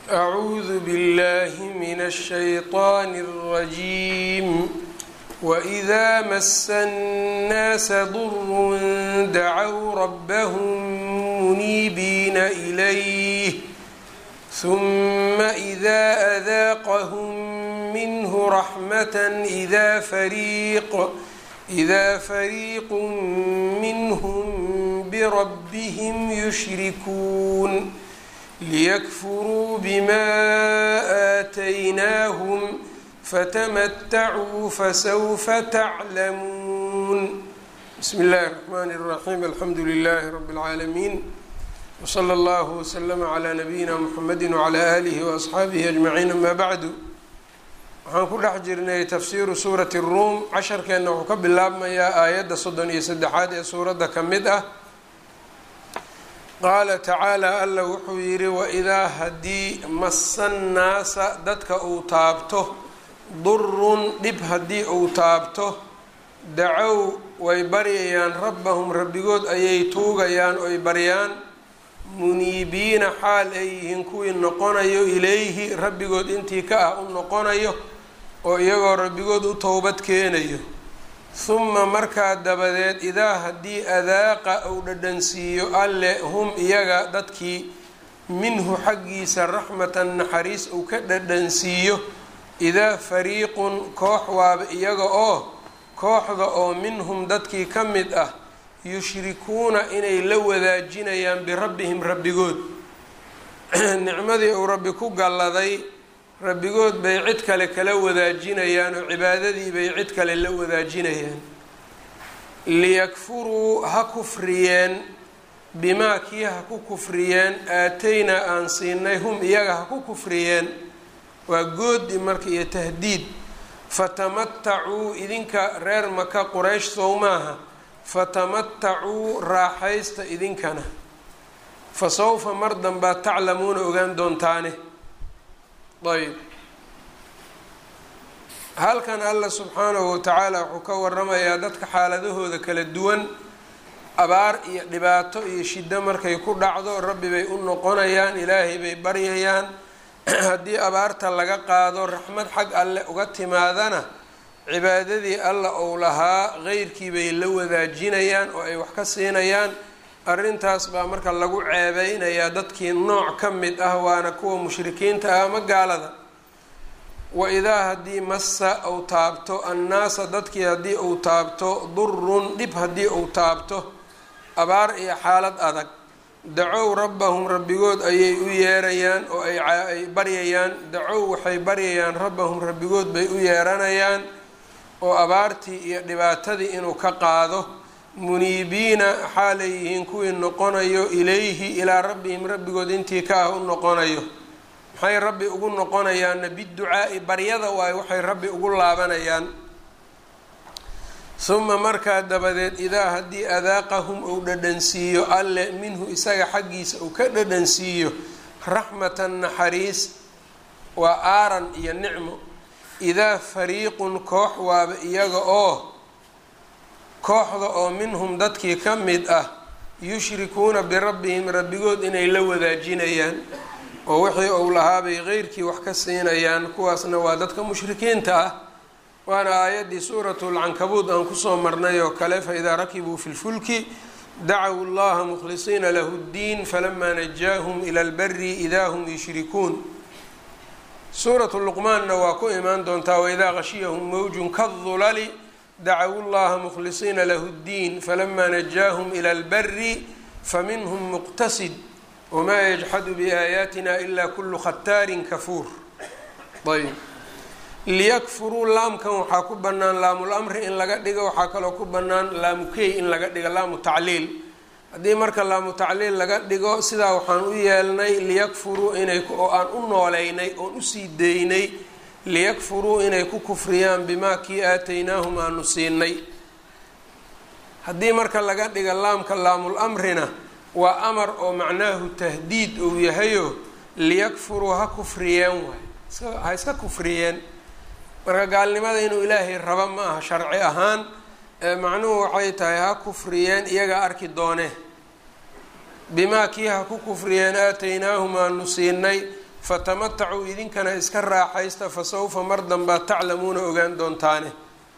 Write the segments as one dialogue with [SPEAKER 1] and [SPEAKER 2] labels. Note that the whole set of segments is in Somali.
[SPEAKER 1] أعوذ بالله من الشيطان الرجيم وإذا مس الناس ضر دعوا ربهم منيبين إليه ثم إذا أذاقهم منه رحمة إذا فريق إذا فريق منهم بربهم يشركون ليكفروا بما آتيناهم فتمتعوا فسوف تعلمون بسم الله الرحمن الرحيم الحمد لله رب العالمين وصلى الله وسلم على نبيina mحamedi وعlى آlihi وأصxaabihi أجمaعiin ama bعdu waxaan ku dhex jirnay tafsiru suuraة الruum casharkeenna wuxuu ka bilaabmayaa aayadda soddon iyo saddexaad ee suuradda ka mid ah qaala tacaalى alla wuxuu yihi waidaa haddii masa nnaasa dadka uu taabto durun dhib haddii uu taabto dacow way baryayaan rabbahum rabbigood ayay tuugayaan oy baryaan muniibiina xaal ay yihiin kuwii noqonayo ilayhi rabbigood intii ka ah u noqonayo oo iyagoo rabbigood u towbad keenayo huma markaa dabadeed idaa haddii adaaqa uu dhadhansiiyo alle hum iyaga dadkii minhu xaggiisa raxmatan naxariis uu ka dhadhansiiyo idaa fariiqun koox waaba iyaga oo kooxda oo minhum dadkii ka mid ah yushrikuuna inay la wadaajinayaan birabbihim rabbigood nicmadii uu rabbi ku galladay rabbigood bay cid kale kala wadaajinayaan oo cibaadadii bay cid kale la wadaajinayaan liyakfuruu ha kufriyeen bimaa kii ha ku kufriyeen aataynaa aan siinay hum iyaga ha ku kufriyeen waa goodi marka iyo tahdiid fatamatacuu idinka reer maka quraysh sow maaha fatamatacuu raaxaysta idinkana fa sawfa mar danbaad taclamuuna ogaan doontaane ayb halkan alla subxaanahu watacaala wuxuu ka waramayaa dadka xaaladahooda kala duwan abaar iyo dhibaato iyo shiddo markay ku dhacdo rabbi bay u noqonayaan ilaahay bay baryayaan haddii abaarta laga qaado raxmad xag alle uga timaadana cibaadadii alla ou lahaa qeyrkii bay la wadaajinayaan oo ay wax ka siinayaan arrintaas baa marka lagu ceebeynayaa dadkii nooc ka mid ah waana kuwa mushrikiinta ah ama gaalada wa idaa haddii massa uu taabto annaasa dadkii haddii uu taabto durun dhib haddii uu taabto abaar iyo xaalad adag dacow rabbahum rabbigood ayay u yeerayaan oo ay baryayaan dacow waxay baryayaan rabbahum rabbigood bay u yeeranayaan oo abaartii iyo dhibaatadii inuu ka qaado muniibiina xaalay yihiin kuwii noqonayo ilayhi ilaa rabbihim rabbigood intii ka ah u noqonayo maxay rabbi ugu noqonayaanna biducaa'i baryada waayo waxay rabbi ugu laabanayaan huma markaa dabadeed idaa haddii adaaqahum uu dhadhansiiyo alle minhu isaga xaggiisa uu ka dhadhansiiyo raxmatan naxariis waa aaran iyo nicmo idaa fariiqun koox waaba iyaga oo kooxda oo minhum dadkii ka mid ah yushrikuuna birabbihim rabbigood inay la wadaajinayaan oo wixii uu lahaabay qeyrkii wax ka siinayaan kuwaasna waa dadka mushrikiinta ah waana aayaddii suuratu lcankabuud aan kusoo marnay oo kale faidaa rakibuu fi lfulki dacow llaha mukhlisiina lahu ddiin falamaa najaahum ila lbari idaa hum yushrikuun suuratu luqmaanna waa ku imaan doontaa waidaa qashiyahum mawjun kadulali dacow llaha mukhlisiina lahu ddiin falamaa najaahum ila lbari faminhum muqtasid wamaa yajxadu biaayaatina ila kulu khataarin kafuur ayb liyakfuruu laamkan waxaa ku bannaan laamul amri in laga dhigo waxaa kaloo ku bannaan laamu key in laga dhigo laamu tacliil haddii marka laamu tacliil laga dhigo sidaa waxaan u yeelnay liyakfuruu inay oo aan u nooleynay oon usii deynay liyakfuruu inay ku kufriyaan bimaa kii aataynaahum aanu siinay haddii marka laga dhiga laamka laamul amrina waa amar oo macnaahu tahdiid uu yahayo liyakfuruu ha kufriyeen waay ha iska kufriyeen marka gaalnimada inuu ilaahay rabo ma aha sharci ahaan macnuhu waxay tahay ha kufriyeen iyaga arki doone bimaa kii ha ku kufriyeen aataynaahum aanu siinay fatamatacuu idinkana iska raaxaysta fa sawfa mar danbaa taclamuuna ogaan doontaane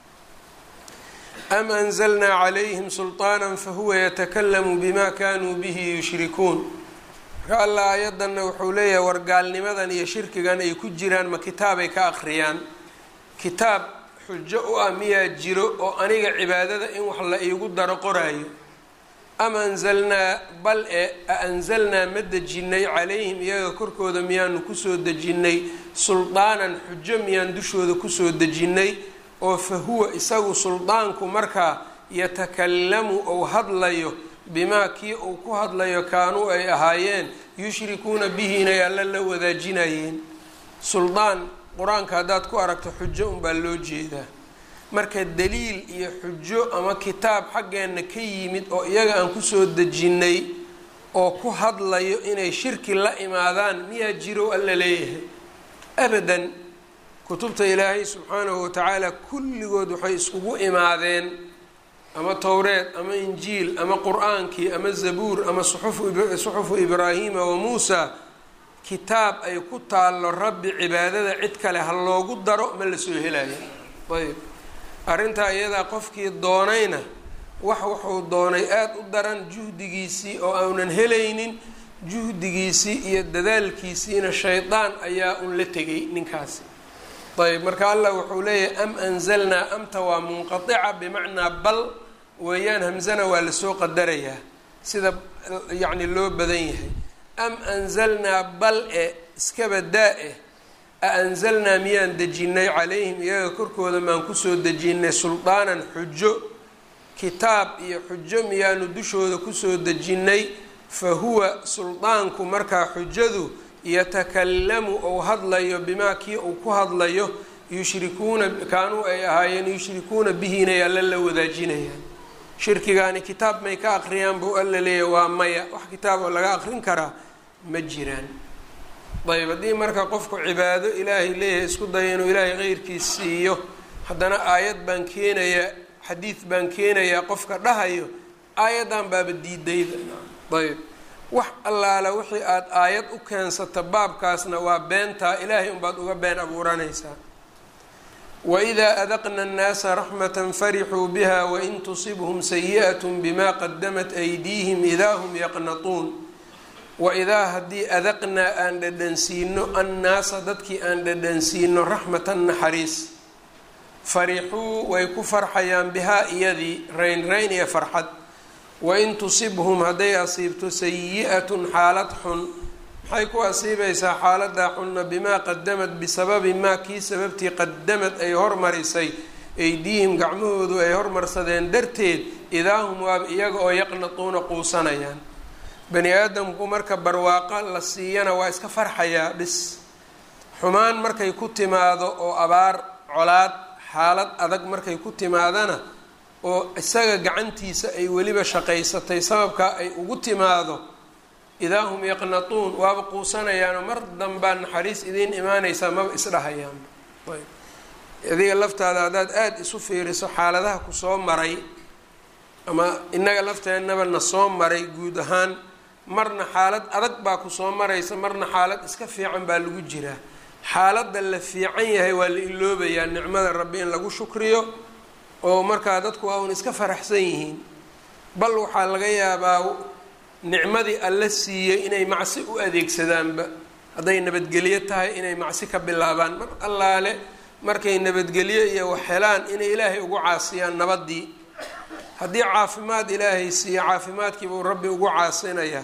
[SPEAKER 1] am anzalnaa calayhim sulطaana fahuwa yatakalamu bima kanuu bihi yushrikuun marka alla aayadanna wuxuu leeyahay wargaalnimadan iyo shirkigan ay ku jiraan ma kitaabay ka akhriyaan kitaab xujo u ah miyaa jiro oo aniga cibaadada in wax la iigu daro qoraayo am anzalnaa bal e a anzalnaa ma dejinnay calayhim iyaga korkooda miyaanu kusoo dejinnay suldaanan xujo miyaan dushooda kusoo dejinnay oo fa huwa isagu suldaanku markaa yatakalamu ou hadlayo bimaa kii uu ku hadlayo kaanuu ay ahaayeen yushrikuuna bihi inay alla la wadaajinayeen suldaan qur-aanka haddaad ku aragto xujo unbaa loo jeedaa marka daliil iyo xujo ama kitaab xaggeenna ka yimid oo iyaga aan kusoo dejinnay oo ku hadlayo inay shirki la imaadaan miyaa jiro alla leeyahay abadan kutubta ilaahay subxaanahu watacaala kulligood waxay iskugu imaadeen ama towreed ama injiil ama qur-aankii ama zabuur ama suxufu ibraahiima wa muusa kitaab ay ku taallo rabbi cibaadada cid kale ha loogu daro ma la soo helaya ayb arrintaa iyadaa qofkii doonayna wax wuxuu doonay aada u daran juhdigiisii oo aanan helaynin juhdigiisii iyo dadaalkiisiina shaydaan ayaa un la tegay ninkaasi ayb marka allah wuxuu leeyahay am anzalnaa amta waa munqatica bimacnaa bal weeyaan hamzana waa lasoo qadarayaa sida yacni loo badan yahay am anzalnaa bal e iskaba daa-e a anzalnaa miyaan dejinnay calayhim iyaga korkooda maan kusoo dejinnay suldaanan xujo kitaab iyo xujo miyaanu dushooda kusoo dejinnay fa huwa suldaanku markaa xujadu yatakalamu ou hadlayo bimaa kii uu ku hadlayo yushrikuuna kaanuu ay ahaayeen yushrikuuna bihi inay alla la wadaajinayaan shirkigaani kitaab may ka aqriyaan buu alla leeyahy waa maya wax kitaab oo laga aqrin karaa ma jiraan ayb haddii marka qofku cibaado ilaahay leeyahay isku daya inuu ilaahay qeyrkiis siiyo haddana aayad baan keenayaa xadiid baan keenayaa qofka dhahayo aayaddan baaba diidayda ayb wax allaala wixii aada aayad u keensata baabkaasna waa beentaa ilaahay unbaad uga been abuuranaysaa waidaa adaqna annaasa raxmatan farixuu biha wain tusibhum sayi'at bima qadamat aydiihim idaa hum yaqnatuun waidaa haddii adaqnaa aan dhadhansiino annaasa dadkii aan dhadhansiino raxmatan naxariis farixuu way ku farxayaan bihaa iyadii rayn rayn iyo farxad wain tusibhum hadday asiibto sayi-atun xaalad xun maxay ku asiibaysaa xaaladaa xunna bimaa qadamad bisababi maa kii sababtii qadamad ay hormarisay aydiihim gacmahoodu ay hormarsadeen darteed idaa hum waaba iyaga oo yaqnatuuna quusanayaan bani aadamku marka barwaaqo la siiyana waa iska farxayaa bis xumaan markay ku timaado oo abaar colaad xaalad adag markay ku timaadana oo isaga gacantiisa ay weliba shaqaysatay sababkaa ay ugu timaado idaa hum yaqnatuun waaba quusanayaanoo mar danbaa naxariis idiin imaanaysaa maba isdhahayaan adiga laftaada haddaad aada isu fiiriso xaaladaha kusoo maray ama innaga lafteennaba na soo maray guud ahaan marna xaalad adag baa kusoo maraysa marna xaalad iska fiican baa lagu jiraa xaaladda la fiican yahay waa la iloobayaa nicmada rabbi in lagu shukriyo oo markaa dadku waa un iska faraxsan yihiin bal waxaa laga yaabaa nicmadii alla siiyey inay macsi u adeegsadaanba hadday nabadgelyo tahay inay macsi ka bilaabaan mar allaale markay nabadgelyo iyo wax helaan inay ilaahay ugu caasiyaan nabadii haddii caafimaad ilaahay siiyo caafimaadkiibuu rabbi ugu caasinayaa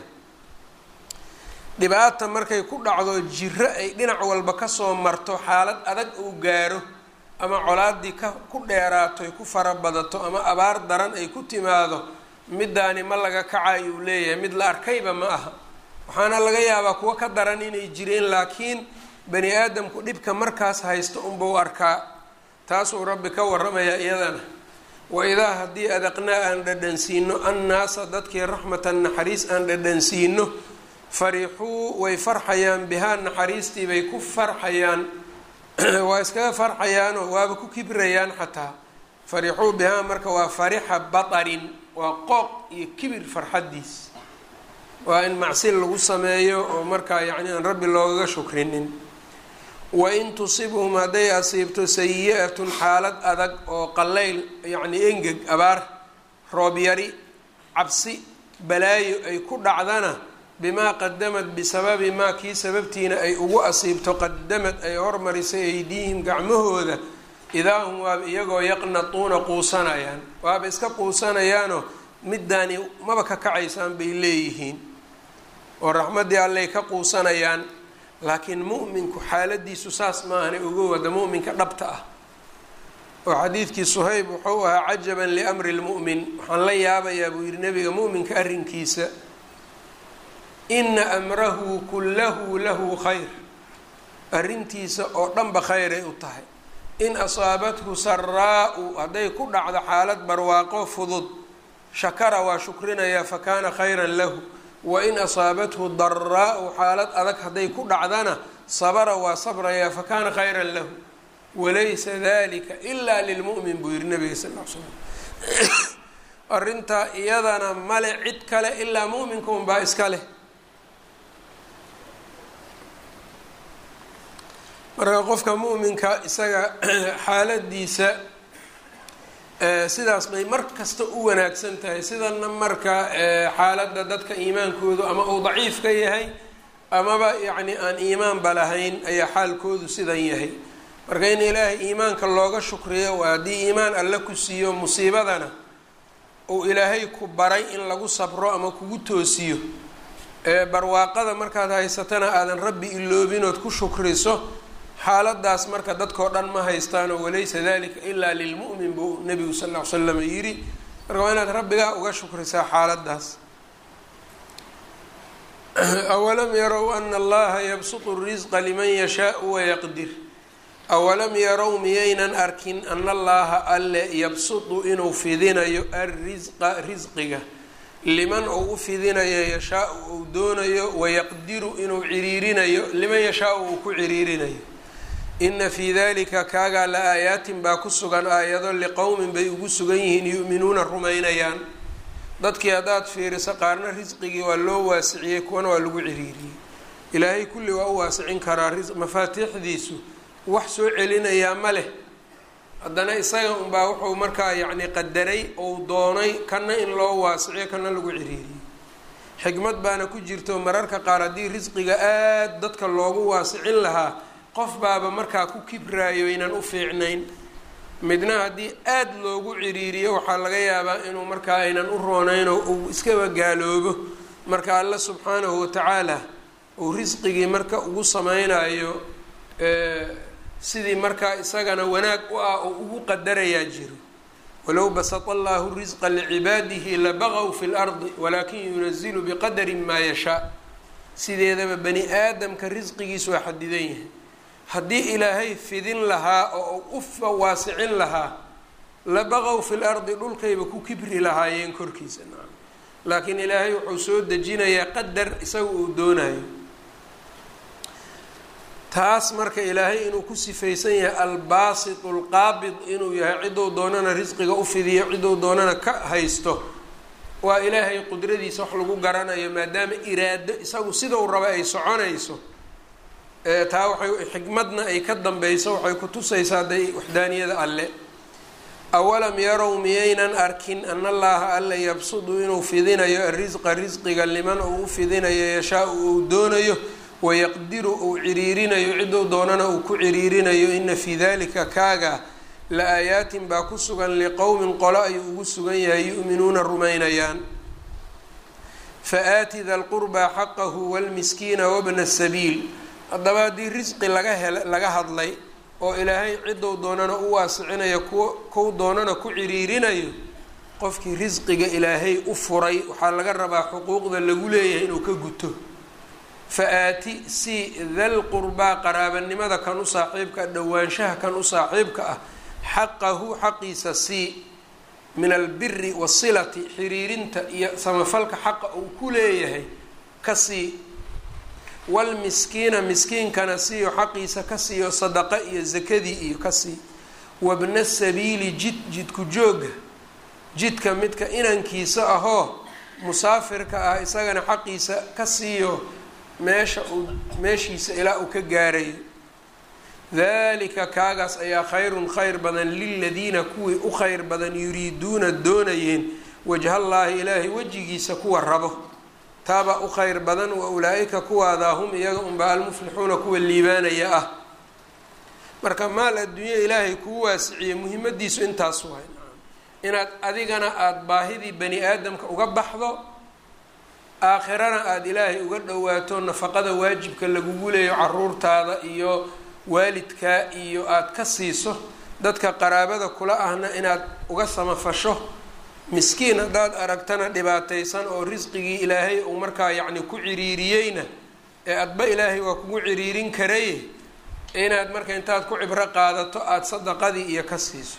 [SPEAKER 1] dhibaata markay ku dhacdo jiro ay dhinac walba kasoo marto xaalad adag uu gaaro ama colaadii ka ku dheeraato ay ku farabadato ama abaar daran ay ku timaado middaani ma laga kacayo uu leeyahay mid la arkayba ma aha waxaana laga yaabaa kuwo ka daran inay jireen laakiin bani aadamku dhibka markaas haysto unbau arkaa taasuu rabbi ka waramayaa iyadana waidaa haddii adaqnaa aan dhadhansiino annaasa dadkii raxmatan naxariis aan dhadhansiino farixuu way farxayaan bihaa naxariistii bay ku farxayaan waa iskaga farxayaanoo waaba ku kibrayaan xataa farixuu bihaa marka waa farixa batarin waa qooq iyo kibir farxaddiis waa in macsi lagu sameeyo oo markaa yacni aan rabbi loogaga shukrinin wain tusibhum hadday asiibto sayi-atun xaalad adag oo qallayl yacni engeg abaar roob yari cabsi balaayo ay ku dhacdana bimaa qadamad bisababi maa kii sababtiina ay ugu asiibto qadamad ay hormarisay aydiihim gacmahooda idaa hum waaba iyagoo yaqnatuuna quusanayaan waaba iska quusanayaanoo midaani maba ka kacaysaan bay leeyihiin oo raxmaddii allay ka quusanayaan laakiin mu'minku xaaladiisu saas maahana uga wada mu'minka dhabta ah oo xadiidkii suhayb wuxuu ahaa cajaban liamri lmu'min waxaan la yaabayaa buu yihi nabiga mu'minka arrinkiisa ina amrahu kullahu lahu khayr arrintiisa oo dhanba khayray u tahay in asaabathu saraa-u hadday ku dhacdo xaalad barwaaqo fudud shakara waa shukrinayaa fakaana khayran lahu wain asaabathu daraa-u xaalad adag hadday ku dhacdana sabara waa sabrayaa fakaana khayran lahu walaysa dalika ilaa lilmu'min buu yihi nabiga sal l slam arrintaa iyadana male cid kale ilaa mu'minka unbaa iska leh marka qofka mu'minka isaga xaaladiisa sidaas bay mar kasta u wanaagsan tahay sidana marka xaaladda dadka iimaankoodu ama uu daciif ka yahay amaba yacni aan iimaanba lahayn ayaa xaalkoodu sidan yahay marka in ilaahay iimaanka looga shukriyo waa haddii iimaan alle ku siiyo musiibadana uu ilaahay ku baray in lagu sabro ama kugu toosiyo barwaaqada markaad haysatana aadan rabbi iloobinood ku shukriso xaaladaas marka dadkao dhan ma haystaanoo walaysa dalika ilaa lilmu'min buu nabigu sal ll ly slam yidhi marka waa inaad rabbigaa uga shukrisaa xaaladaas awalam yarow ana allaha yabsutu risqa liman yashaau wayaqdir awalam yarow miyaynan arkin ana allaha alle yabsutu inuu fidinayo alrisqa risqiga liman uu u fidinayo yashaau uu doonayo wayaqdiru inuu ciriirinayo liman yashaau uu ku ciriirinayo ina fii dalika kaagaa la aayaatin baa ku sugan aayado liqowmin bay ugu sugan yihiin yu'minuuna rumaynayaan dadkii haddaad fiiriso qaarna risqigii waa loo waasiciyey kuwana waa lagu ciriiriyey ilaahay kulli waa u waasicin karaa mafaatiixdiisu wax soo celinayaa ma leh haddana isaga unbaa wuxuu markaa yacni qadaray ou doonay kana in loo waasiciyo kana lagu ciriiriyey xikmad baana ku jirto mararka qaar haddii risqiga aada dadka loogu waasicin lahaa qof baaba markaa ku kibraayo inaan u fiicnayn midna haddii aada loogu ciriiriyo waxaa laga yaabaa inuu markaa aynan u roonayn oo uu iskaba gaaloobo marka alla subxaanahu watacaala uu risqigii marka ugu sameynayo sidii markaa isagana wanaag u ah oo ugu qadarayaa jiro walow basata allahu risqa licibaadihi labaqow fi lardi walaakin yunazilu biqadarin maa yashaa sideedaba bani aadamka risqigiisu waa xadidan yahay haddii ilaahay fidin lahaa oo u waasicin lahaa labaqow fi lardi dhulkayba ku kibri lahaayeen korkiisa nacam laakiin ilaahay wuxuu soo dejinayaa qadar isaga uu doonayo taas marka ilaahay inuu ku sifaysan yahay albaasitu lqaabid inuu yahay ciduu doonana risqiga u fidiyo ciduu doonana ka haysto waa ilaahay qudradiisa wax lagu garanayo maadaama iraado isagu sida uu raba ay soconayso taa waxay xikmadna ay ka dambeyso waxay ku tusaysaa day waxdaaniyada alle awalam yarow miyaynan arkin ana allaha alla yabsudu inuu fidinayo arisqa risqiga liman uu u fidinayo yashaa-u uu doonayo wayaqdiru uu ciriirinayo ciduu doonana uu ku ciriirinayo ina fii dalika kaaga la aayaatin baa ku sugan liqowmin qolo ayuu ugu sugan yahay yu'minuuna rumaynayaan fa aati da lqurbaa xaqahu wlmiskiina wabna sabiil haddaba haddii risqi laga hel laga hadlay oo ilaahay ciduu doonana u waasicinayo ku kow doonana ku ciriirinayo qofkii risqiga ilaahay u furay waxaa laga rabaa xuquuqda lagu leeyahay inuu ka guto fa aati si dal qurbaa qaraabanimada kan u saaxiibka dhowaanshaha kan u saaxiibka ah xaqahu xaqiisa sii min albiri wasilati xiriirinta iyo samafalka xaqa uu ku leeyahay ka sii walmiskiina miskiinkana siiyo xaqiisa ka siiyo sadaqa iyo zakadii iyo ka sii wabna sabiili jid jidku jooga jidka midka inankiisa ahoo musaafirka ah isagana xaqiisa ka siiyo meesha uu meeshiisa ilaa uu ka gaarayo dalika kaagaas ayaa khayrun khayr badan liladiina kuwii u khayr badan yuriiduuna doonayeen wajhallaahi ilaahay wejigiisa kuwa rabo taabaa u khayr badan wa ulaa-ika kuwaadaa hum iyaga unbaa almuflixuuna kuwa liibaanaya ah marka maal adduunya ilaahay kuu waasiciye muhiimadiisu intaas waay inaad adigana aada baahidii bani aadamka uga baxdo aakhirana aada ilaahay uga dhowaato nafaqada waajibka lagugu leeyo caruurtaada iyo waalidkaa iyo aada ka siiso dadka qaraabada kula ahna inaad uga samafasho miskiin haddaad aragtana dhibaataysan oo risqigii ilaahay uu markaa yacni ku ciriiriyeyna ee adba ilaahay waa kugu ciriirin karaye inaad marka intaad ku cibro qaadato aada sadaqadii iyo ka siiso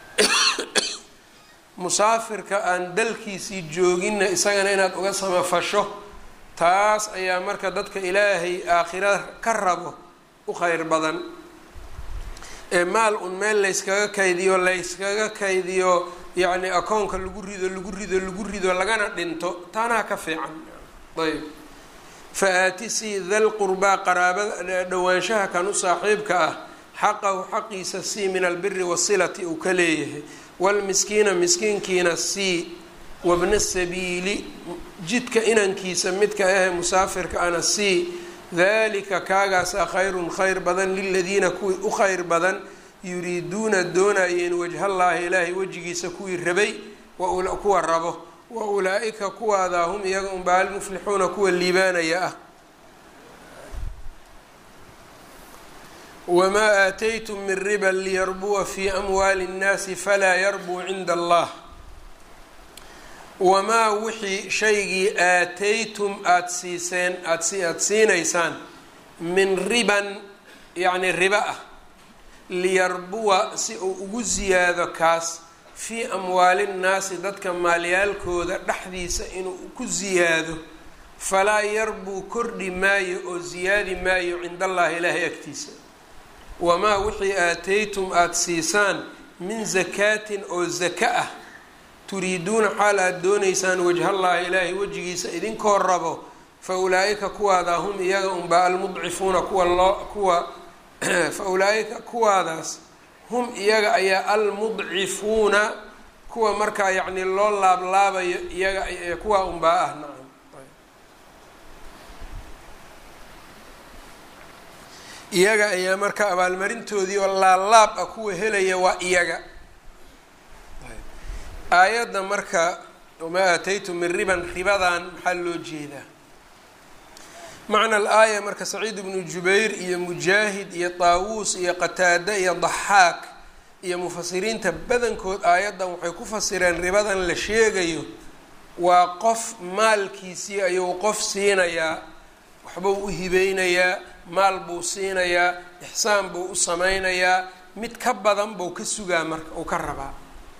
[SPEAKER 1] musaafirka aan dalkiisii jooginna isagana inaad uga samafasho taas ayaa marka dadka ilaahay aakhira ka rabo u kheyr badan ee maal un meel layskaga kaydiyo layskaga kaydiyo yacni akoonka lagu rido lagu rido lagu rido lagana dhinto taanaa ka fiican ayb fa aatisii dal qurbaa qaraabada dhowaanshaha kan u saaxiibka ah xaqahu xaqiisa sii min albiri wasilati uu ka leeyahay wlmiskiina miskiinkiina sii wabna sabiili jidka inankiisa midka ahe musaafirka ana sii dalika kaagaasa khayrun khayr badan liladiina kuwii u khayr badan yuriiduuna doonayeen wajhallaahi ilaahay wejigiisa kuwii rabay kuwa rabo wa ulaa-ika kuwaadaa hum iyaga unbaa almuflixuuna kuwa liibaanaya ah wmaa aataytum min riban liyarbuwa fi amwaali اnnaasi falaa yarbuu cinda allah wamaa wixii shaygii aataytum aada siiseen aad aada siinaysaan min riban yacni riba ah liyarbuwa si uu ugu siyaado kaas fii amwaali nnaasi dadka maalyaalkooda dhexdiisa inuu ku siyaado falaa yarbuu kordhi maayo oo siyaadi maayo cinda allahi ilaahay agtiisa wamaa wixii aataytum aada siisaan min zakaatin oo zaka ah turiiduuna xaal aada doonaysaan wajhallaahi ilaahay wejigiisa idinkoo rabo fa ulaa-ika kuwaadaa hum iyaga unbaa almudcifuuna kuwa loo kuwa fa ulaa-ika kuwaadaas hum iyaga ayaa almudcifuuna kuwa markaa yacni loo laablaabayo iyaga kuwaa unbaa ah nacam iyaga ayaa marka abaalmarintoodii oo laalaab ah kuwa helaya waa iyaga aayadda marka wamaa aataytum min riban ribadan maxaa loo jeedaa macna al-aaya marka saciid ibnu jubayr iyo mujaahid iyo taawuus iyo qataada iyo daxaak iyo mufasiriinta badankood aayaddan waxay ku fasireen ribadan la sheegayo waa qof maalkiisii ayuu qof siinayaa waxbuu u hibeynayaa maal buu siinayaa ixsaan buu u sameynayaa mid ka badan buu ka sugaa marka uu ka rabaa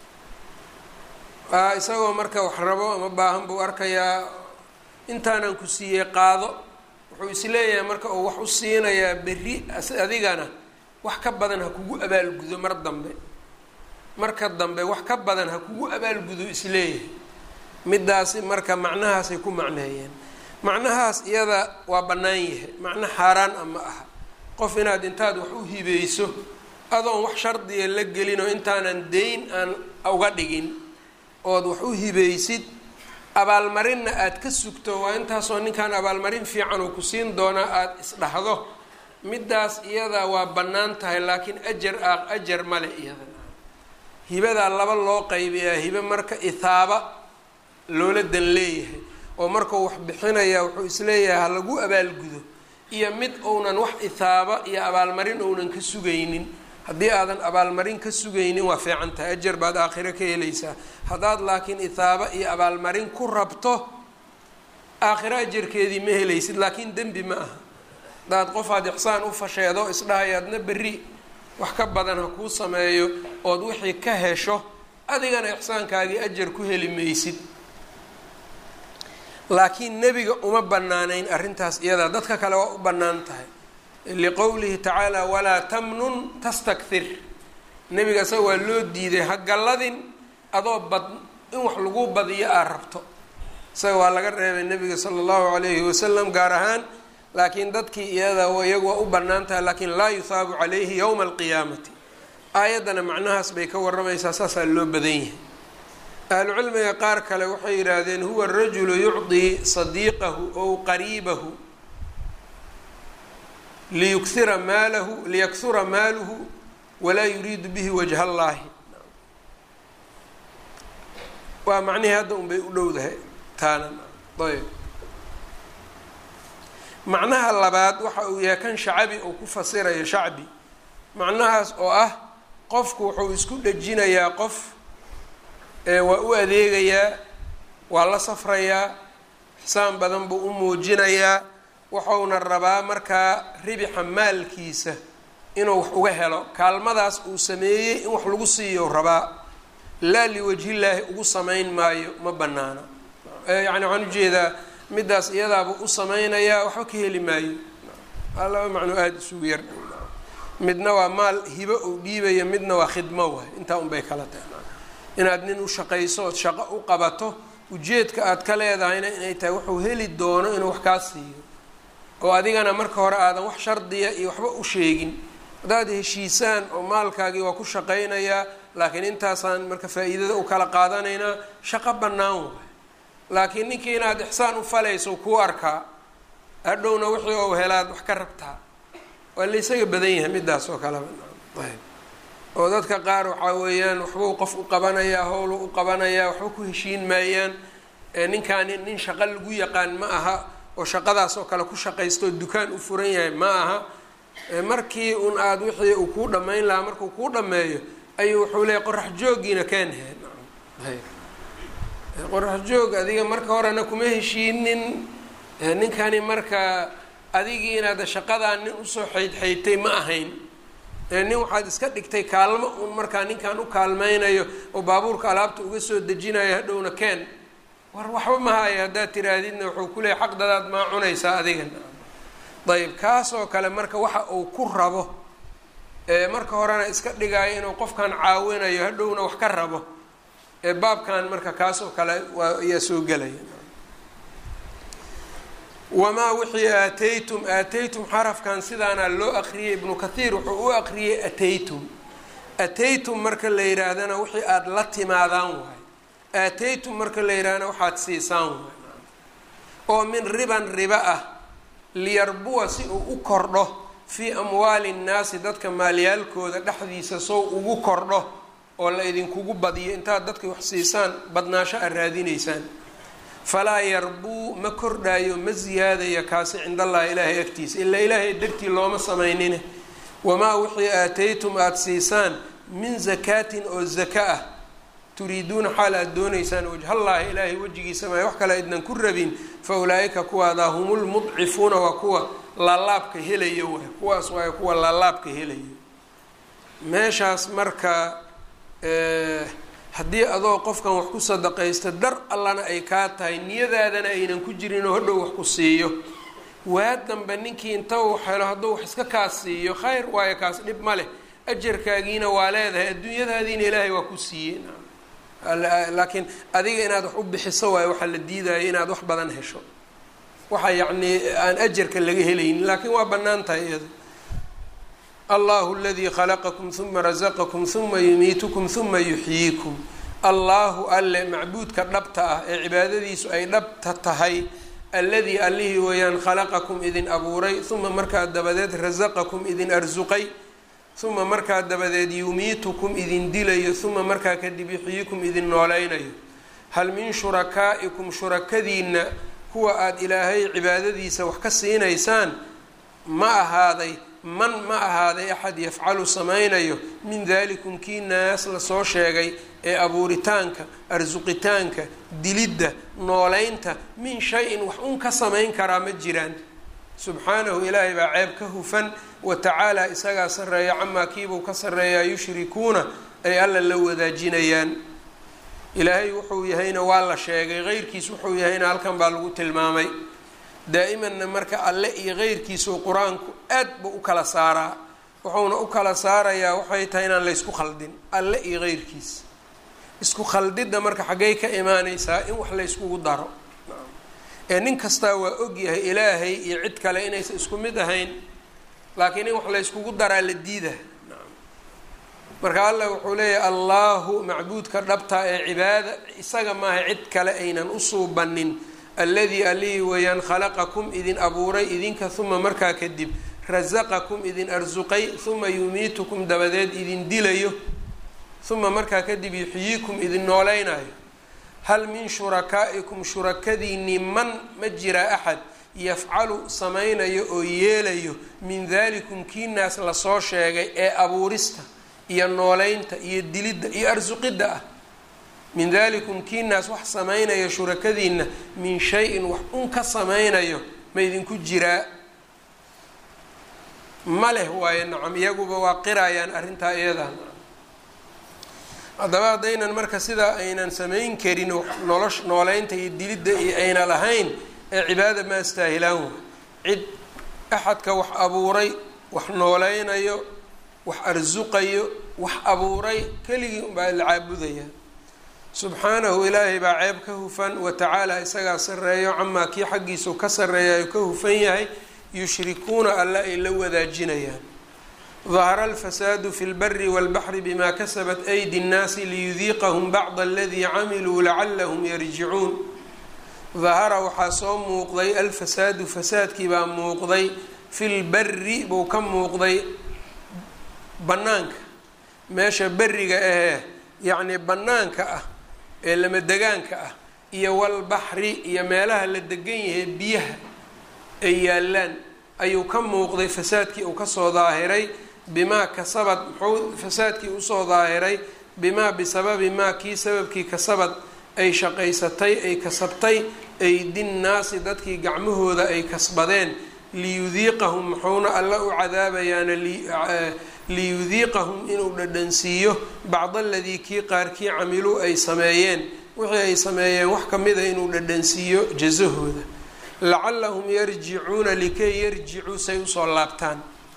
[SPEAKER 1] isagoo marka wax rabo ama baahan buu arkayaa intaanan ku siiyey qaado wuxuu isleeyahay marka uu wax u siinayaa berri adigana wax ka badan ha kugu abaalgudo mar dambe marka dambe wax ka badan ha kugu abaalgudo isleeyahay midaasi marka macnahaasay ku macneeyeen macnahaas iyada waa bannaan yahay macno xaaraan a ma aha qof inaad intaad wax u hibeyso adoon wax shardiga la gelin oo intaanan deyn aan uga dhigin ood wax u hibeysid abaalmarinna aada ka sugto waa intaasoo ninkan abaalmarin fiican oo ku siin doonaa aada isdhahdo midaas iyada waa bannaan tahay laakiin ajar ah ajar male iyada hibadaa laba loo qaybiyaa hibe marka ithaaba loola dan leeyahay oo markuu wax bixinayaa wuxuu isleeyahay ha lagu abaalgudo iyo mid uunan wax ithaaba iyo abaalmarin uunan ka sugaynin haddii aadan abaalmarin ka sugaynin waa fiican tahay ajar baad aakhiro ka helaysaa haddaad laakiin ithaaba iyo abaalmarin ku rabto aakhiro ajarkeedii ma helaysid laakiin dembi ma aha haddaad qofaad ixsaan u fasheedo isdhahayaadna berri wax ka badan ha kuu sameeyo ood wixii ka hesho adigana ixsaankaagii ajar ku heli maysid laakiin nebiga uma banaanayn arrintaas iyadaa dadka kale waa u bannaan tahay liqowlihi tacaala walaa tamnun tastakthir nebiga isaga waa loo diiday ha galladin adoo bad in wax lagu badiyo aad rabto isaga waa laga reebay nebiga sala allahu calayhi wasalam gaar ahaan laakiin dadkii iyada iyagu waa u bannaan tahay laakiin laa yuhaabu calayhi yowma alqiyaamati aayaddana macnahaas bay ka waramaysaa saasaa loo badan yahay ahlucilmiga qaar kale waxay yidhaahdeen huwa rajulu yucdii sadiiqahu ow qariibahu liyukira maalahu liyakhura maaluhu walaa yuriidu bihi wajha allaahi waa macnihii hadda un bay u dhowdahay taana ayb macnaha labaad waxa uu yahay kan shacabi uu ku fasirayo shacbi macnahaas oo ah qofku wuxuu isku dhejinayaa qof waa u adeegayaa waa la safrayaa ixsaan badan buu u muujinayaa wuxuuna rabaa markaa ribixa maalkiisa inuu wax uga helo kaalmadaas uu sameeyey in wax lagu siiyo rabaa laa liwajhillaahi ugu samayn maayo ma banaana yani waxaan ujeedaa middaas iyadaabuu u sameynayaa waxba ka heli maayo aa laba macnuu aada isugu yar midna waa maal hibo uu dhiibayo midna waa khidmo waay intaa unbay kala tahay inaad nin u shaqayso ood shaqo u qabato ujeedka aad ka leedahayna inay tahay wuxuu heli doono inuu wax kaa siiyo oo adigana marka hore aadan wax shardiya iyo waxba u sheegin haddaad heshiisaan oo maalkaagii waa ku shaqaynayaa laakiin intaasaan marka faa-iidada u kala qaadanaynaa shaqo bannaan waay laakiin ninkii inaad ixsaan u falayso kuu arkaa hadhowna wixii ou helaad wax ka rabtaa waa laysaga badan yahay midaas oo kaleba ayb oo dadka qaar waxaa weeyaan waxbuu qof u qabanayaa howlu u qabanayaa waxba ku heshiin maayaan ninkaani nin shaqo lagu yaqaan ma aha oo shaqadaas oo kale ku shaqaysto oo dukaan u furan yahay ma aha markii un aada wixii uu kuu dhammayn lahaa markuu kuu dhammeeyo ayuu wuxuu leeyahy qorax joogiina kaan heen qorax joog adiga marka horena kuma heshiinin ninkani marka adigii inaad shaqadaa nin usoo xaydxaydtay ma ahayn nin waxaad iska dhigtay kaalmo un markaa ninkan u kaalmeynayo oo baabuurka alaabta uga soo dejinayo hadhowna keen war waxba mahaayo haddaad tiraahdidna wuxuu kuleeyahy xaqdadaad maa cunaysaa adiga ayb kaasoo kale marka waxa uu ku rabo marka horena iska dhigaayo inuu qofkan caawinayo hadhowna wax ka rabo baabkan marka kaasoo kale waa ayaa soo gelaya wamaa wixii aataytum aataytum xarafkan sidaana loo aqriyay ibnu kathiir wuxuu u aqriyay ataytum ataytum marka la yidhaahdana wixii aada la timaadaan waay aataytum marka la yidhahdana waxaad siisaan waay oo min riban riba ah liyarbuwa si uu u kordho fii amwaali nnaasi dadka maalyaalkooda dhexdiisa sow ugu kordho oo la idinkugu badiyo intaad dadka wax siisaan badnaasho aad raadinaysaan falaa yarbuu ma kordhaayo ma siyaadaya kaasi cindallahi ilaahay agtiisa ilaa ilaahay dartii looma samaynine wamaa wixii aataytum aada siisaan min zakaatin oo zaka ah turiiduuna xaal aada doonaysaan wajhallaahi ilaahay wejigiisa maay wax kale idnan ku rabin fa ulaa-ika kuwaadaa humulmudcifuuna waa kuwa laalaabka helayo waay kuwaas waay kuwa laalaabka helayo meeshaas marka haddii adoo qofkan wax ku sadaqaysta dar allana ay kaa tahay niyadaadana aynan ku jirin oo hodhow wax ku siiyo waa dambe ninkii inta uu helo hadduu wax iska kaas siiyo khayr waayo kaas dhib ma leh ajarkaagiina waa leedahay adduunyadaadiina ilaahay waa ku siiyey laakiin adiga inaad wax u bixiso waayo waxaa la diidaya inaad wax badan hesho waxa yacnii aan ajarka laga helaynin laakiin waa bannaan tahay iyada allahu aladii khalaqakum huma rasaqakum huma yumiitukum huma yuxyiikum allahu alle macbuudka dhabta ah ee cibaadadiisu ay dhabta tahay alladii allihii weeyaan khalaqakum idin abuuray huma markaa dabadeed rasaqakum idin arsuqay huma markaa dabadeed yumiitukum idin dilayo huma markaa kadib yuxyiikum idin nooleynayo hal min shurakaa'ikum shurakadiina kuwa aada ilaahay cibaadadiisa wax ka siinaysaan ma ahaaday man ma ahaaday axad yafcalu samaynayo min dalikum kii naas lasoo sheegay ee abuuritaanka arsuqitaanka dilidda nooleynta min shay-in wax un ka samayn karaa ma jiraan subxaanahu ilaahay baa ceeb ka hufan wa tacaala isagaa sarreeya camaa kiibuu ka sarreeyaa yushrikuuna ay alla la wadaajinayaan ilaahay wuxuu yahayna waa la sheegay qeyrkiis wuxuu yahayna halkan baa lagu tilmaamay daa'imanna marka alle iyo qeyrkiisuu qur-aanku aad buu u kala saaraa wuxuuna u kala saarayaa waxay tahay inaan laysku khaldin alle iyo qeyrkiis isku khaldidda marka xaggay ka imaaneysaa in wax layskugu daro ee nin kastaa waa ogyahay ilaahay iyo cid kale inaysan isku mid ahayn laakiin in wax la yskugu daraa la diida marka allah wuxuu leeyahay allahu macbuudka dhabta ee cibaada isaga maaha cid kale aynan u suubanin alladii alihii weeyaan khalaqakum idin abuuray idinka uma markaa kadib rasaqakum idin arsuqay uma yumiitukum dabadeed idin dilayo uma markaa kadib yuxyiikum idin nooleynayo hal min shurakaa'ikum shurakadiinni man ma jiraa axad yafcalu samaynayo oo yeelayo min dalikum kiinaas lasoo sheegay ee abuurista iyo nooleynta iyo dilidda iyo arsuqidda ah min dalikum kiinaas wax samaynayo shurakadiinna min shay-in wax un ka samaynayo ma idinku jiraa ma leh waayo nacam iyaguba waa qirayaan arrintaa iyadan haddaba haddaynan marka sidaa aynan samayn karin nolosh nooleynta iyo dilidda iyo ayna lahayn ee cibaada ma astaahilaan wa cid axadka wax abuuray wax nooleynayo wax arsuqayo wax abuuray keligii unbaa la caabudayaa subxaanahu ilaahay baa ceeb ka hufan wa tacaala isagaa sarreeyo camaa kii xaggiisu ka sarreeyayo ka hufan yahay yushrikuuna alla ay la wadaajinayaan dahara alfasaadu fi lbari walbaxri bima kasabat aydi nnaasi liyudiiqahum bacda aladii camiluu lacalahum yarjicuun dahara waxaa soo muuqday alfasaadu fasaadkii baa muuqday fi lbari buu ka muuqday bannaanka meesha beriga ahee yacnii bannaanka ah ee lama degaanka ah iyo walbaxri iyo meelaha la degan yahay biyaha ay yaalaan ayuu ka muuqday fasaadkii uu kasoo daahiray bimaa kasabad muxuu fasaadkii usoo daahiray bimaa bisababi maa kii sababkii kasabad ay shaqaysatay ay kasabtay aydinnaasi dadkii gacmahooda ay kasbadeen liyudiiqahum muxuuna alla u cadaabayaana liyudiiqahum inuu dhadhansiiyo bacd aladii kii qaarkii camiluu ay sameeyeen wixii ay sameeyeen wax kamida inuu dhadhansiiyo jasahooda lacalahum yarjicuuna likay yarjicuu say usoo laabtaan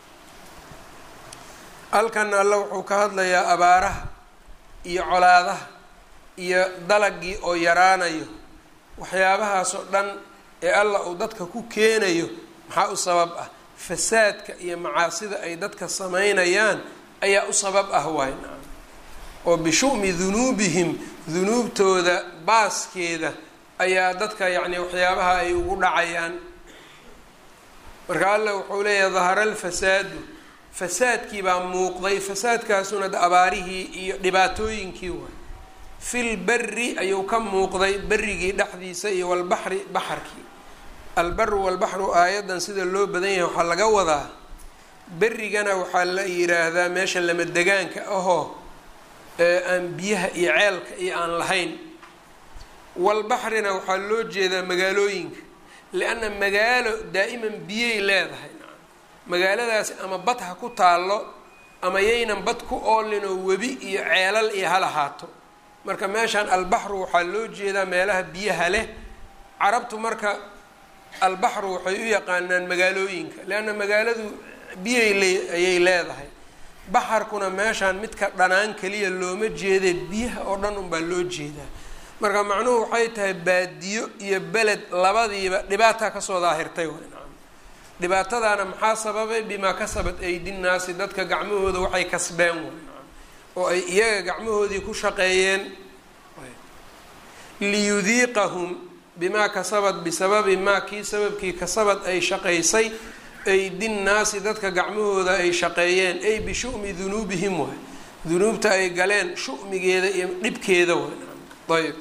[SPEAKER 1] halkana alla wuxuu ka hadlayaa abaaraha iyo colaadaha iyo dalagii oo yaraanayo waxyaabahaasoo dhan ee alla uu dadka ku keenayo maxaa u sabab ah fasaadka iyo macaasida ay dadka samaynayaan ayaa u sabab ah waay naam oo bishu'mi dunuubihim dunuubtooda baaskeeda ayaa dadka yacni waxyaabaha ay ugu dhacayaan marka alla wuxuu leeyahay dahara alfasaadu fasaadkii baa muuqday fasaadkaasuna abaarihii iyo dhibaatooyinkii waay fil beri ayuu ka muuqday berigii dhexdiisa iyo walbaxri baxarkii albaru walbaxru aayadan sida loo badan yahay waxaa laga wadaa berigana waxaa la yiraahdaa meesha lama degaanka ahoo aan biyaha iyo ceelka iyo aan lahayn walbaxrina waxaa loo jeedaa magaalooyinka lianna magaalo daa'iman biyay leedahay magaaladaasi ama bad ha ku taallo ama yaynan bad ku oolinoo webi iyo ceelal iyo ha lahaato marka meeshaan albaxru waxaa loo jeedaa meelaha biyaha leh carabtu marka albaxru waxay u yaqaanaan magaalooyinka leanna magaaladu biyay le ayay leedahay baxarkuna meeshaan midka dhanaan keliya looma jeedee biyaha oo dhan unbaa loo jeedaa marka macnuhu waxay tahay baadiyo iyo beled labadiiba dhibaataa kasoo daahirtay nacam dhibaatadaana maxaa sababay bimaa kasabat aydinnaasi dadka gacmahooda waxay kasbeen way nacam oo ay iyaga gacmahoodii ku shaqeeyeen liyudiiqahum bimaa kasabad bisababi maa kii sababkii kasabad ay shaqaysay aydinnaasi dadka gacmahooda ay shaqeeyeen ay bishu'mi dunuubihim waay dunuubta ay galeen shu'migeeda iyo dhibkeeda way ayb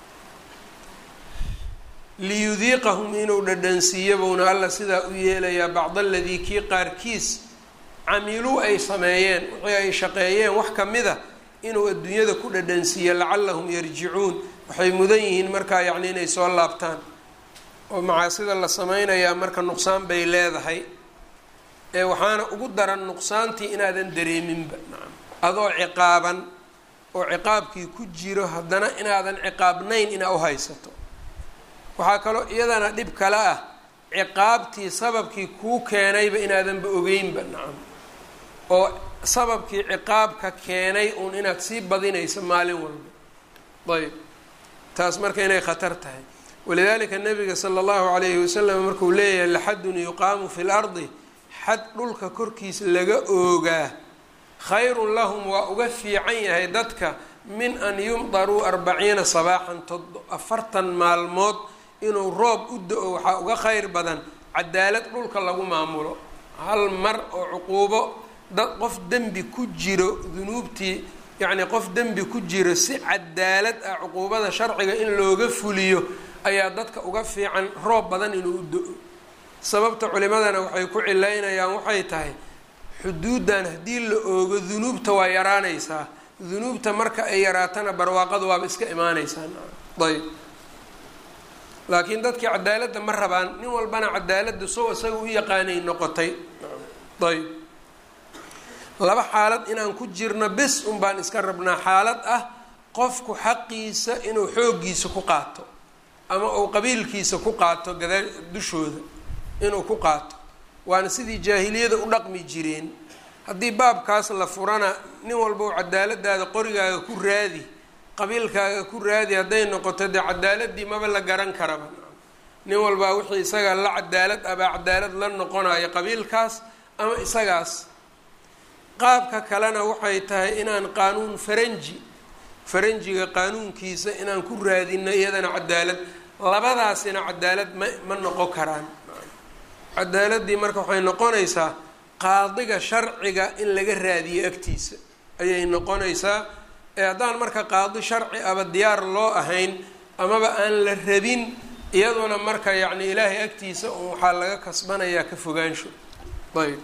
[SPEAKER 1] liyudiiqahum inuu dhadhansiiyo bowna alla sidaa u yeelayaa bacd aladii kii qaarkiis camiluu ay sameeyeen wixii ay shaqeeyeen wax kamid a inuu adduunyada ku dhadhansiiyo lacalahum yarjicuun waxay mudan yihiin markaa yacni inay soo laabtaan oo macaasida la sameynayaa marka nuqsaan bay leedahay ee waxaana ugu daran nuqsaantii inaadan dareeminba nacam adoo ciqaaban oo ciqaabkii ku jiro haddana inaadan ciqaabnayn inaa u haysato waxaa kaloo iyadana dhib kale ah ciqaabtii sababkii kuu keenayba inaadanba ogeynba nacam oo sababkii ciqaabka keenay uun inaad sii badinayso maalin walba ayb taas marka inay khatar tahay walidaalika nabiga sala allahu calayhi wasalam markuu leeyahay laxadun yuqaamu fi lardi xad dhulka korkiisa laga oogaa khayrun lahum waa uga fiican yahay dadka min an yumdaruu arbaciina sabaaxan afartan maalmood inuu roob u da-o waxaa uga khayr badan cadaalad dhulka lagu maamulo hal mar oo cuquubo dad qof dembi ku jiro dunuubtii yacnii qof dembi ku jiro si cadaalad ah cuquubada sharciga in looga fuliyo ayaa dadka uga fiican roob badan inuu u do-o sababta culimadana waxay ku cilaynayaan waxay tahay xuduuddan haddii la oogo dunuubta waa yaraanaysaa dunuubta marka ay yaraatana barwaaqadu waaba iska imaanaysaa ayb laakiin dadkii cadaaladda ma rabaan nin walbana cadaaladda sow isaga u yaqaanay noqotay ayb laba xaalad inaan ku jirno bes un baan iska rabnaa xaalad ah qofku xaqiisa inuu xooggiisa ku qaato ama uu qabiilkiisa ku qaato gadaa dushooda inuu ku qaato waana sidii jaahiliyada u dhaqmi jireen haddii baabkaas la furana nin walba u cadaaladaada qorigaaga ku raadi qabiilkaaga ku raadi hadday noqoto dee cadaaladii maba la garan karaba nin walbaa wixii isaga la cadaalad abaa cadaalad la noqonayo qabiilkaas ama isagaas qaabka kalena waxay tahay inaan qaanuun faranji faranjiga qaanuunkiisa inaan ku raadino iyadana cadaalad labadaasina cadaalad ma ma noqon karaan cadaaladii marka waxay noqonaysaa qaadiga sharciga in laga raadiyo agtiisa ayay noqonaysaa ee haddaan marka qaadi sharci aba diyaar loo ahayn amaba aan la rabin iyaduna marka yacni ilaahay agtiisa un waxaa laga kasbanayaa ka fogaansho ayb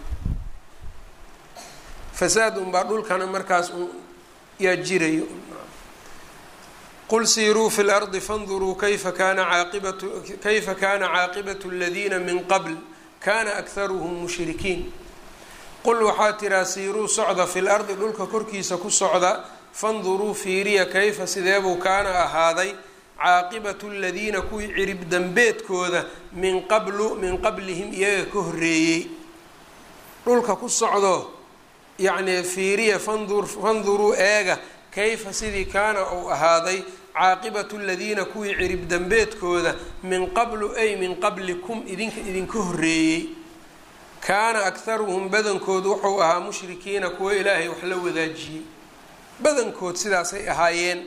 [SPEAKER 1] fasaad unbaa dhulkana markaas un yaa jirayo qul siiruu fi lardi fanduruu kayfa kana caaqibatu kayfa kana caaqibatu aladiina min qabl kana akharuhum mushrikiin qul waxaa tiraa siiruu socda fi lardi dhulka korkiisa ku socda fanduruu fiiriya kayfa sideebuu kaana ahaaday caaqibatu aladiina kuwii cirib dambeedkooda min qablu min qablihim iyaga ka horreeyey dhulka ku socdo yacnii fiiriya fandur fanduruu eega kayfa sidii kaana uu ahaaday caaqibatu aladiina kuwii cirib dambeedkooda min qablu ay min qablikum idinka idinka horreeyey kaana akharuhum badankood wuxuu ahaa mushrikiina kuwo ilaahay wax la wadaajiyey badankood sidaasay ahaayeen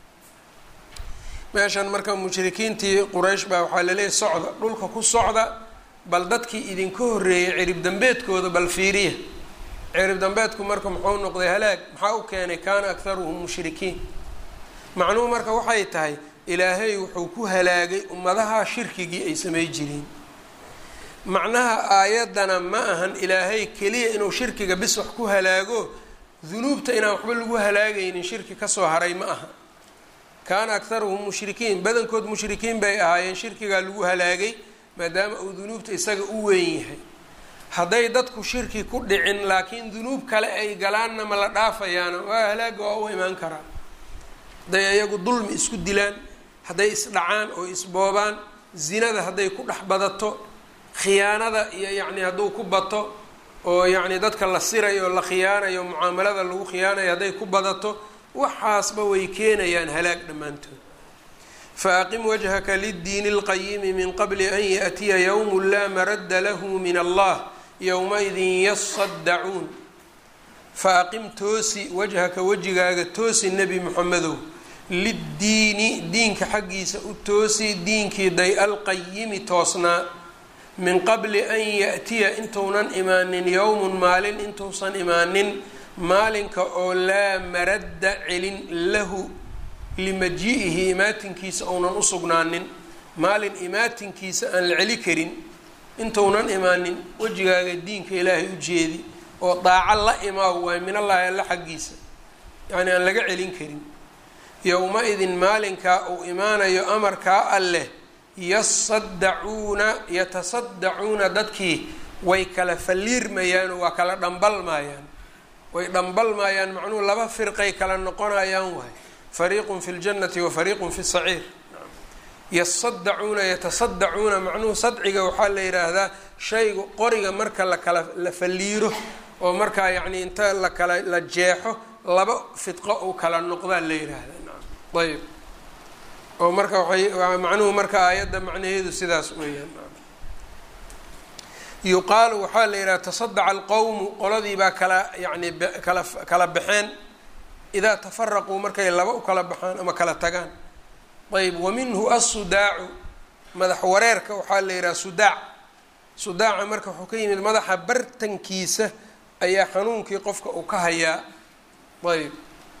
[SPEAKER 1] meeshan marka mushrikiintii quraysh baa waxaa laleeyahy socda dhulka ku socda bal dadkii idinka horreeyey cirib dambeedkooda bal fiiriya cirib dambeedku marka muxuu noqday halaag maxaa u keenay kaana akharuhum mushrikiin macnuhu marka waxay tahay ilaahay wuxuu ku halaagay ummadaha shirkigii ay samay jireen macnaha aayaddana ma ahan ilaahay keliya inuu shirkiga bis wax ku halaago dunuubta inaan waxba lagu halaagaynin shirki kasoo haray ma aha kaana akharuhum mushrikiin badankood mushrikiin bay ahaayeen shirkigaa lagu halaagay maadaama uu dunuubta isaga u weyn yahay hadday dadku shirki ku dhicin laakiin dunuub kale ay galaanna ma la dhaafayaana waa halaaga waa u imaan karaa hadday iyagu dulmi isku dilaan hadday isdhacaan oo isboobaan zinada hadday ku dhex badato khiyaanada iyo yacni hadduu ku bato oo yacni dadka la sirayo oo la khiyaanayo mucaamalada lagu khiyaanayo hadday ku badato waxaasba way keenayaan halaag dhammaantood fa aqim wajhaka liddiini اlqayimi min qabli an yaأtiya ywm laa maradda lahu min allah yowmaidin yasaddacuun fa aqim toosi wajhaka wejigaaga toosi nebi moxamedow liddiini diinka xaggiisa u toosi diinkii day alqayimi toosnaa min qabli an yaأtiya intuunan imaanin yowmun maalin intuusan imaanin maalinka oo laa maradda celin lahu limaji-ihi imaatinkiisa ounan usugnaanin maalin imaatinkiisa aan la celi karin intuunan imaanin wejigaaga diinka ilaahay u jeedi oo daaco la imaaw waay min allaahi alla xaggiisa yacni aan laga celin karin yowma-idin maalinkaa uu imaanayo amarkaa alleh yasaddacuuna yatasaddacuuna dadkii way kala falliirmayaan oo waa kala dhambalmayaan way dhambalmayaan macnuhu laba firqay kala noqonayaan waay fariiqun fi ljannati wa fariiqun fi saciir yasaddacuuna yatasaddacuuna macnuhu sadciga waxaa la yidhaahdaa shaygu qoriga marka lakala la falliiro oo markaa yacni inta lakala la jeexo laba fidqo uu kala noqdaa la yidhaahdaa ayb oo marka waay macnuhu marka aayadda macnaheedu sidaas weeyaan yuqaalu waxaa la yidhaha tasadaca alqowmu qoladii baa kala yacni kala kala baxeen idaa tafaraquu markay laba u kala baxaan ama kala tagaan ayb wa minhu assudaacu madax wareerka waxaa la yidhaha sudaac sudaaca marka wuxuu ka yimid madaxa bartankiisa ayaa xanuunkii qofka uu ka hayaa ayb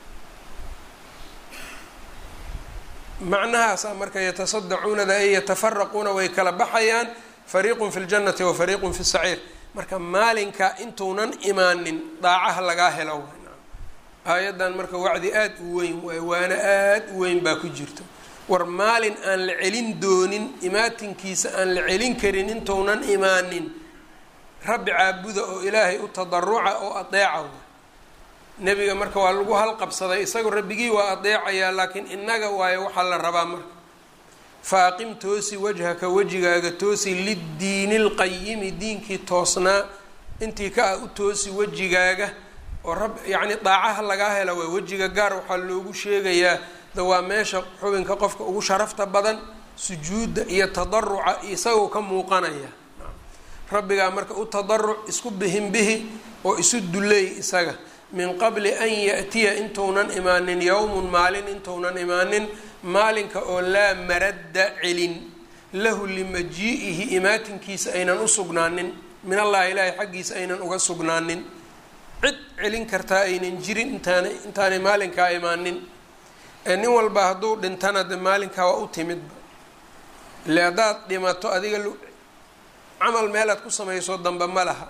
[SPEAKER 1] macnahaasa marka yatasadacuunada ay yatafaraquuna way kala baxayaan fariiqun fi ljannati wa fariiqun fi saciir marka maalinka intuunan imaanin daacaha lagaa helo aayaddan marka wacdi aada u weyn waay waana aada u weyn baa ku jirto war maalin aan la celin doonin imaatinkiisa aan la celin karin intuunan imaanin rabbi caabuda oo ilaahay u tadaruca oo adeeca nebiga marka waa lagu halqabsaday isagu rabbigii waa adeecayaa laakiin innaga waayo waxaa la rabaa marka fa aqim toosi wajhaka wejigaaga toosi liddiini lqayimi diinkii toosnaa intii ka ah u toosi wejigaaga oo rab yacni daacaha lagaa hela waa wejiga gaar waxaa loogu sheegayaa da waa meesha xubinka qofka ugu sharafta badan sujuudda iyo tadaruca isagoo ka muuqanaya rabbigaa marka u tadaruc isku bihinbihi oo isu duleey isaga min qabli an ya'tiya intuunan imaanin yowmun maalin intuunan imaanin maalinka oo laa maradda celin lahu limajii'ihi imaatinkiisa aynan u sugnaanin min allahi ilaahay xaggiisa aynan uga sugnaanin cid celin kartaa aynan jirin intaana intaanay maalinkaa imaanin nin walba hadduu dhintana de maalinkaa waa u timidba ile haddaad dhimato adiga camal meelaad ku samayso dambe ma laha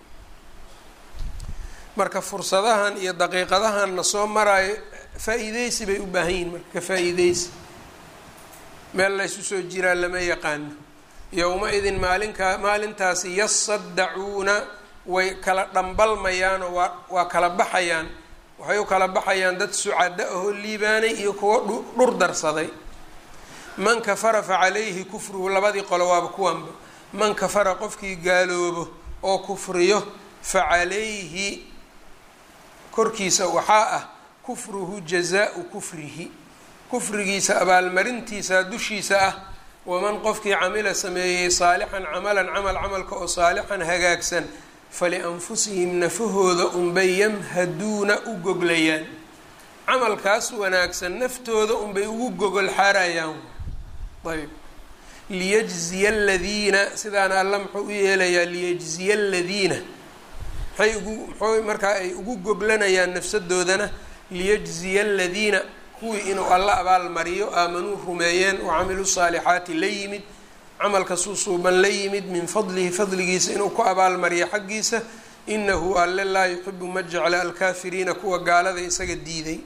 [SPEAKER 1] marka fursadahan iyo daqiiqadahan na soo maraayo faa-iideysi bay u baahan yihin marka ka faa-iideysi meel laysu soo jiraa lama yaqaano yowma-idin maalinkaa maalintaasi yasaddacuuna way kala dhambalmayaanoo waa waa kala baxayaan waxay u kala baxayaan dad sucado ahoo liibaanay iyo kuwo dhur darsaday man kafara fa calayhi kufruhu labadii qolo waaba kuwanba man kafara qofkii gaaloobo oo kufriyo fa calayhi korkiisa waxaa ah kufruhu jazaau kufrihi kufrigiisa abaalmarintiisa dushiisa ah waman qofkii camila sameeyey saalixan camalan camal camalka oo saalixan hagaagsan falianfusihim nafahooda unbay yamhaduuna u goglayaan camalkaas wanaagsan naftooda unbay ugu gogol xaarayaan ayb liyajziya aladiina sidaana alla muxuu u yeelayaa liyajziya aladiina maxay ugu muxuu markaa ay ugu goglanayaan nafsadoodana liyajziya aladiina kuwii inuu alla abaal mariyo aamanuu rumeeyeen wacamiluu saalixaati la yimid camalka suusuuban la yimid min fadlihi fadligiisa inuu ku abaalmariyo xaggiisa inahu alle laa yuxibu ma jecla alkaafiriina kuwa gaalada isaga diiday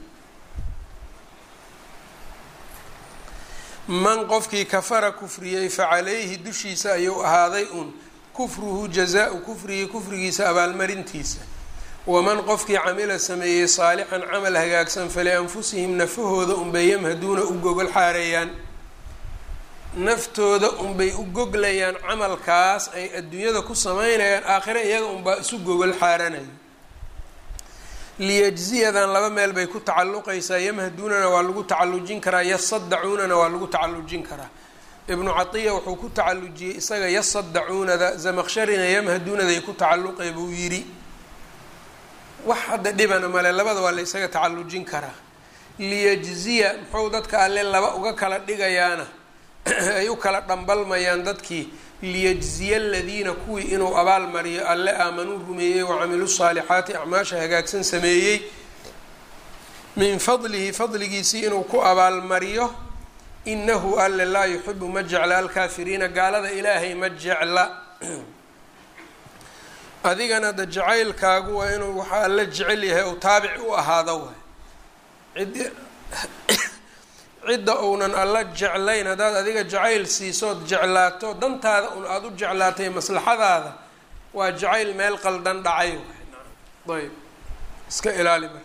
[SPEAKER 1] man qofkii kafara kufriyey facalayhi dushiisa ayuu ahaaday un kufruhu jazaau kufrihi kufrigiisa abaalmarintiisa waman qofkii camila sameeyey saalixan camal hagaagsan falianfusihim nafahooda unbay yamhaduuna u gogol xaareeyaan naftooda unbay u goglayaan camalkaas ay adduunyada ku sameynayaan aakhire iyaga unbaa isu gogol xaaranayo liyajziyadan laba meel bay ku tacalluqaysaa yamhaduunana waa lagu tacallujin karaa yasadacuunana waa lagu tacallujin karaa ibnu catiya wuxuu ku tacallujiyey isaga yasadacuunada zamaqsharina yamhaduunaday ku tacalluqay buu yidhi wax hadda dhibana male labada waa la ysaga tacallujin karaa liyajziya muxuu dadka alle laba uga kala dhigayaana ay u kala dhambalmayaan dadkii liyajziya aladiina kuwii inuu abaal mariyo alle aamanuu rumeeyey wacamiluu saalixaati acmaasha hagaagsan sameeyey min fadlihi fadligiisii inuu ku abaalmariyo inahu alle laa yuxibu ma jecla alkaafiriina gaalada ilaahay ma jecla adigana da jacaylkaagu waa inuu waxaa alla jecel yahay ou taabic u ahaado waay cid cidda uunan alla jeclayn haddaad adiga jacayl siisood jeclaato dantaada un aada u jeclaatay maslaxadaada waa jacayl meel qaldan dhacay ayb iska ilaali marka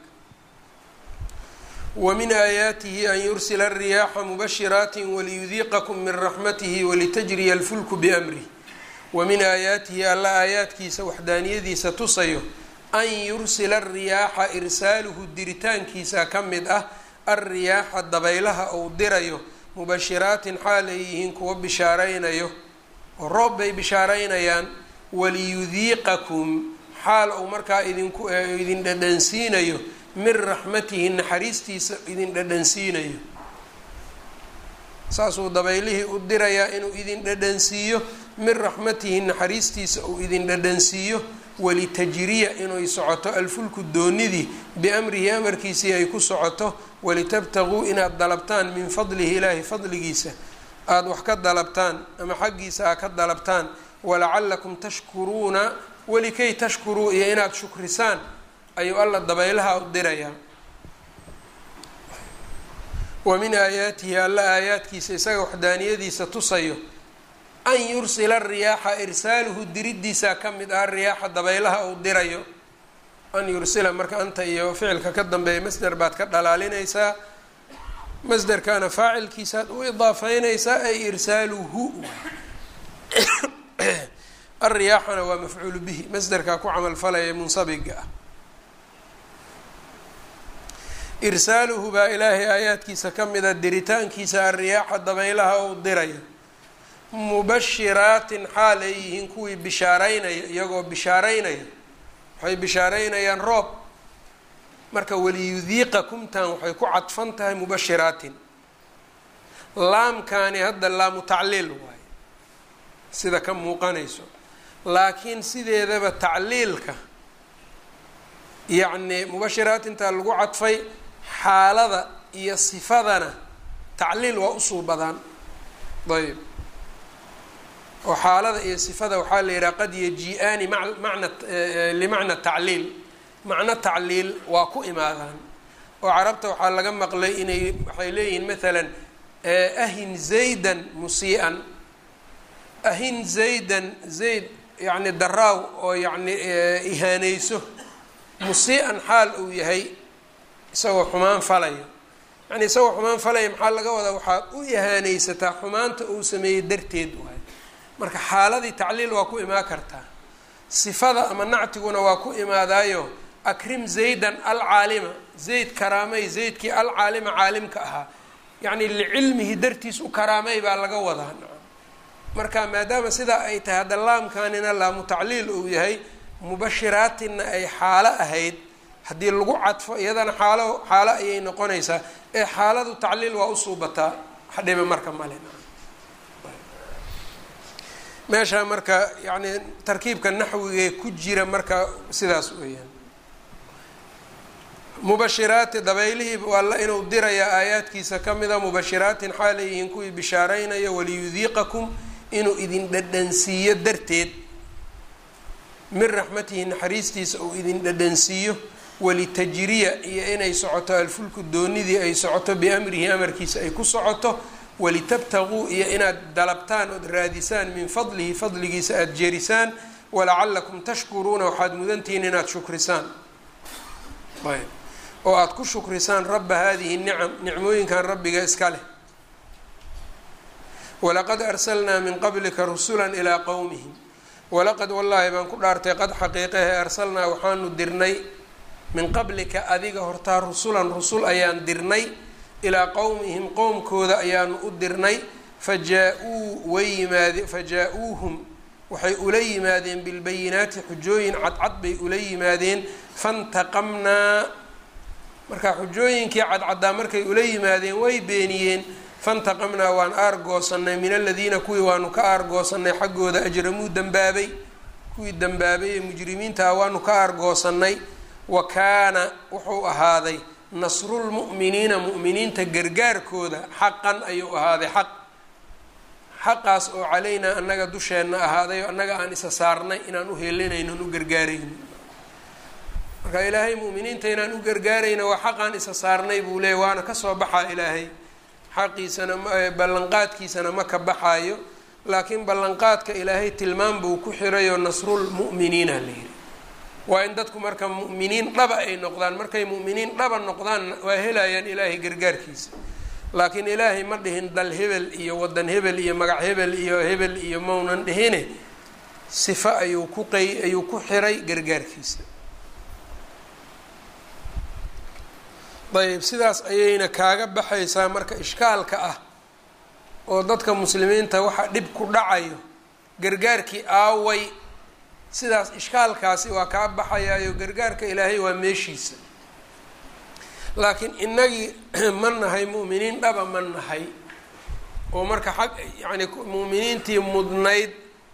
[SPEAKER 1] wa min aayaatihi an yursila الriyaaxa mubashiraati waliyudiiqakum min raxmatihi walitajriya alfulku biamrih wa min aayaatihi alla aayaadkiisa waxdaaniyadiisa tusayo an yursila الriyaaxa irsaaluhu diritaankiisa ka mid ah alriyaaxa dabaylaha uu dirayo mubashiraatin xaal ay yihiin kuwa bishaaraynayo oo roob bay bishaaraynayaan waliyudiiqakum xaal uu markaa idinku idin dhadhansiinayo min raxmatihi naxariistiisa idin dhadhansiinayo saasuu dabaylihii u dirayaa inuu idin dhadhansiiyo min raxmatihi naxariistiisa uu idin dhadhansiiyo walitajriya inay socoto alfulku doonidii biamrihi amarkiisii ay ku socoto walitabtaguu inaad dalabtaan min fadlihi ilaahi fadligiisa aada wax ka dalabtaan ama xaggiisa aa ka dalabtaan walacalakum tashkuruuna walikay tashkuruu iyo inaad shukrisaan ayuu alla dabaylaha u dirayaa wa min aayaatihi alla aayaadkiisa isaga waxdaaniyadiisa tusayo an yursila riyaaxa irsaaluhu diridiisaa ka mid ah riyaaxa dabaylaha uu dirayo an yursila marka anta iyo ficilka ka dambeeya masder baad ka dhalaalinaysaa masderkana faacilkiisaad u idaafeynaysaa ay irsaaluhu alriyaaxana waa mafcuulu bihi masderkaa ku camalfalaya munsabiga ah irsaaluhu baa ilaahay aayaadkiisa ka mida diritaankiisa alriyaaxa dabaylaha uu dirayo mubashiraatin xaal ay yihiin kuwii bishaaraynaya iyagoo bishaaraynaya waxay bishaaraynayaan roob marka waliyudiiqa kumtan waxay ku cadfan tahay mubashiraatin laamkaani hadda laamu tacliil waaye sida ka muuqanayso laakiin sideedaba tacliilka yacni mubashiraatintaa lagu cadfay xaalada iyo sifadana tacliil waa usuu badaan ayb oo xaalada iyo sifada waxaa la yidhaha qad yaji-aani mana limacna tacliil macno tacliil waa ku imaadaan oo carabta waxaa laga maqlay inay waxay leeyihiin maalan ahin zaydan musii'an ahin zaydan zayd yacni daraaw oo yacni ihaaneyso musii'an xaal uu yahay isagoo xumaan falaya yani isagoo xumaan falaya maxaa laga wadaa waxaad u ihaaneysataa xumaanta uu sameeyey darteed waay marka xaaladii tacliil waa ku imaan kartaa sifada ama nactiguna waa ku imaadaayo akrim zaydan alcaalima zayd karaamay zaydkii alcaalima caalimka ahaa yacni licilmihi dartiis u karaamay baa laga wadaa marka maadaama sidaa ay tahay hadda laamkanina laamu tacliil uu yahay mubashiraatinna ay xaalo ahayd haddii lagu cadfo iyadana xaalo xaalo ayay noqonaysaa ee xaaladu tacliil waa usuubataa hadhiba marka male meeshaa marka yacni tarkiibka naxwigee ku jira marka sidaas weeyaan mubashiraati dabaylihii alla inuu dirayaa aayaadkiisa ka mida mubashiraatin xaal ay yihiin kuwii bishaaraynaya waliyudiiqakum inuu idin dhadhansiiyo darteed min raxmatihi naxariistiisa uu idin dhadhansiiyo walitajriya iyo inay socoto alfulku doonidii ay socoto biamrihi amarkiisa ay ku socoto walitabtaguu iyo inaad dalabtaan ood raadisaan min fadlihi fadligiisa aada jerisaan walacalakum tashkuruuna waxaad mudantihiin inaad shukrisaan ayb oo aada ku shukrisaan rabba hadihi nicam nicmooyinkan rabbiga iska leh walaqad arsalnaa min qablika rusula ilaa qowmihim walaqad wallaahi baan ku dhaartay qad xaqiiqahe arsalnaa waxaanu dirnay min qablika adiga hortaa rusulan rusul ayaan dirnay ilaa qowmihim qowmkooda ayaanu u dirnay fajaa-uu way yimaade fajaa-uuhum waxay ula yimaadeen bilbayinaati xujooyin cadcad bay ula yimaadeen fantaqamnaa marka xujooyinkii cadcaddaa markay ula yimaadeen way beeniyeen fantaqamnaa waan aargoosanay min aladiina kuwii waanu ka aargoosanay xaggooda ajramuu dembaabay kuwii dembaabay ee mujrimiinta ah waanu ka aargoosanay wa kaana wuxuu ahaaday nasrulmu'miniina mu'miniinta gargaarkooda xaqan ayuu ahaaday xaq xaqaas oo calaynaa annaga dusheenna ahaaday oo annaga aan isa saarnay inaan u helinaynon u gargaarayno marka ilaahay mu'miniinta inaan u gargaarayna waa xaqaan isa saarnay buu leeyay waana kasoo baxaa ilaahay xaqiisana ballanqaadkiisana ma ka baxaayo laakiin ballanqaadka ilaahay tilmaam buu ku xirayoo nasrulmu'miniina la yihi waa in dadku marka mu'miniin dhaba ay noqdaan markay mu'miniin dhaba noqdaan waa helayaan ilaahay gargaarkiisa laakiin ilaahay ma dhihin dal hebel iyo wadan hebel iyo magac hebel iyo hebel iyo maunan dhihine sifo ayuu ku qey ayuu ku xiray gargaarkiisa ayb sidaas ayayna kaaga baxaysaa marka ishkaalka ah oo dadka muslimiinta waxa dhib ku dhacayo gargaarkii aaway sidaas ishkaalkaasi waa kaa baxayaayo gargaarka ilaahay waa meeshiisa laakiin innagii ma nahay mu'miniin dhaba ma nahay oo marka xag yacni mu'miniintii mudnayd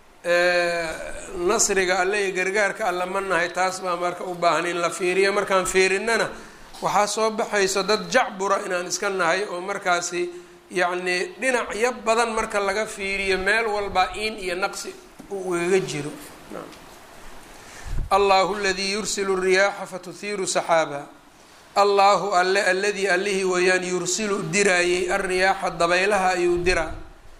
[SPEAKER 1] nasriga alle iyo gargaarka alle ma nahay taas baa marka u baahan in la fiiriyo markaan fiirinnana waxaa soo baxayso dad jacbura inaan iska nahay oo markaasi yacni dhinacyo badan marka laga fiiriyo meel walba in iyo naqsi uu igaga jiro allahu aladii yursilu riyaaxa fatuhiiru saxaaba allahu alle aladii allihii weeyaan yursilu diraayey alriyaaxa dabaylaha ayuu diraa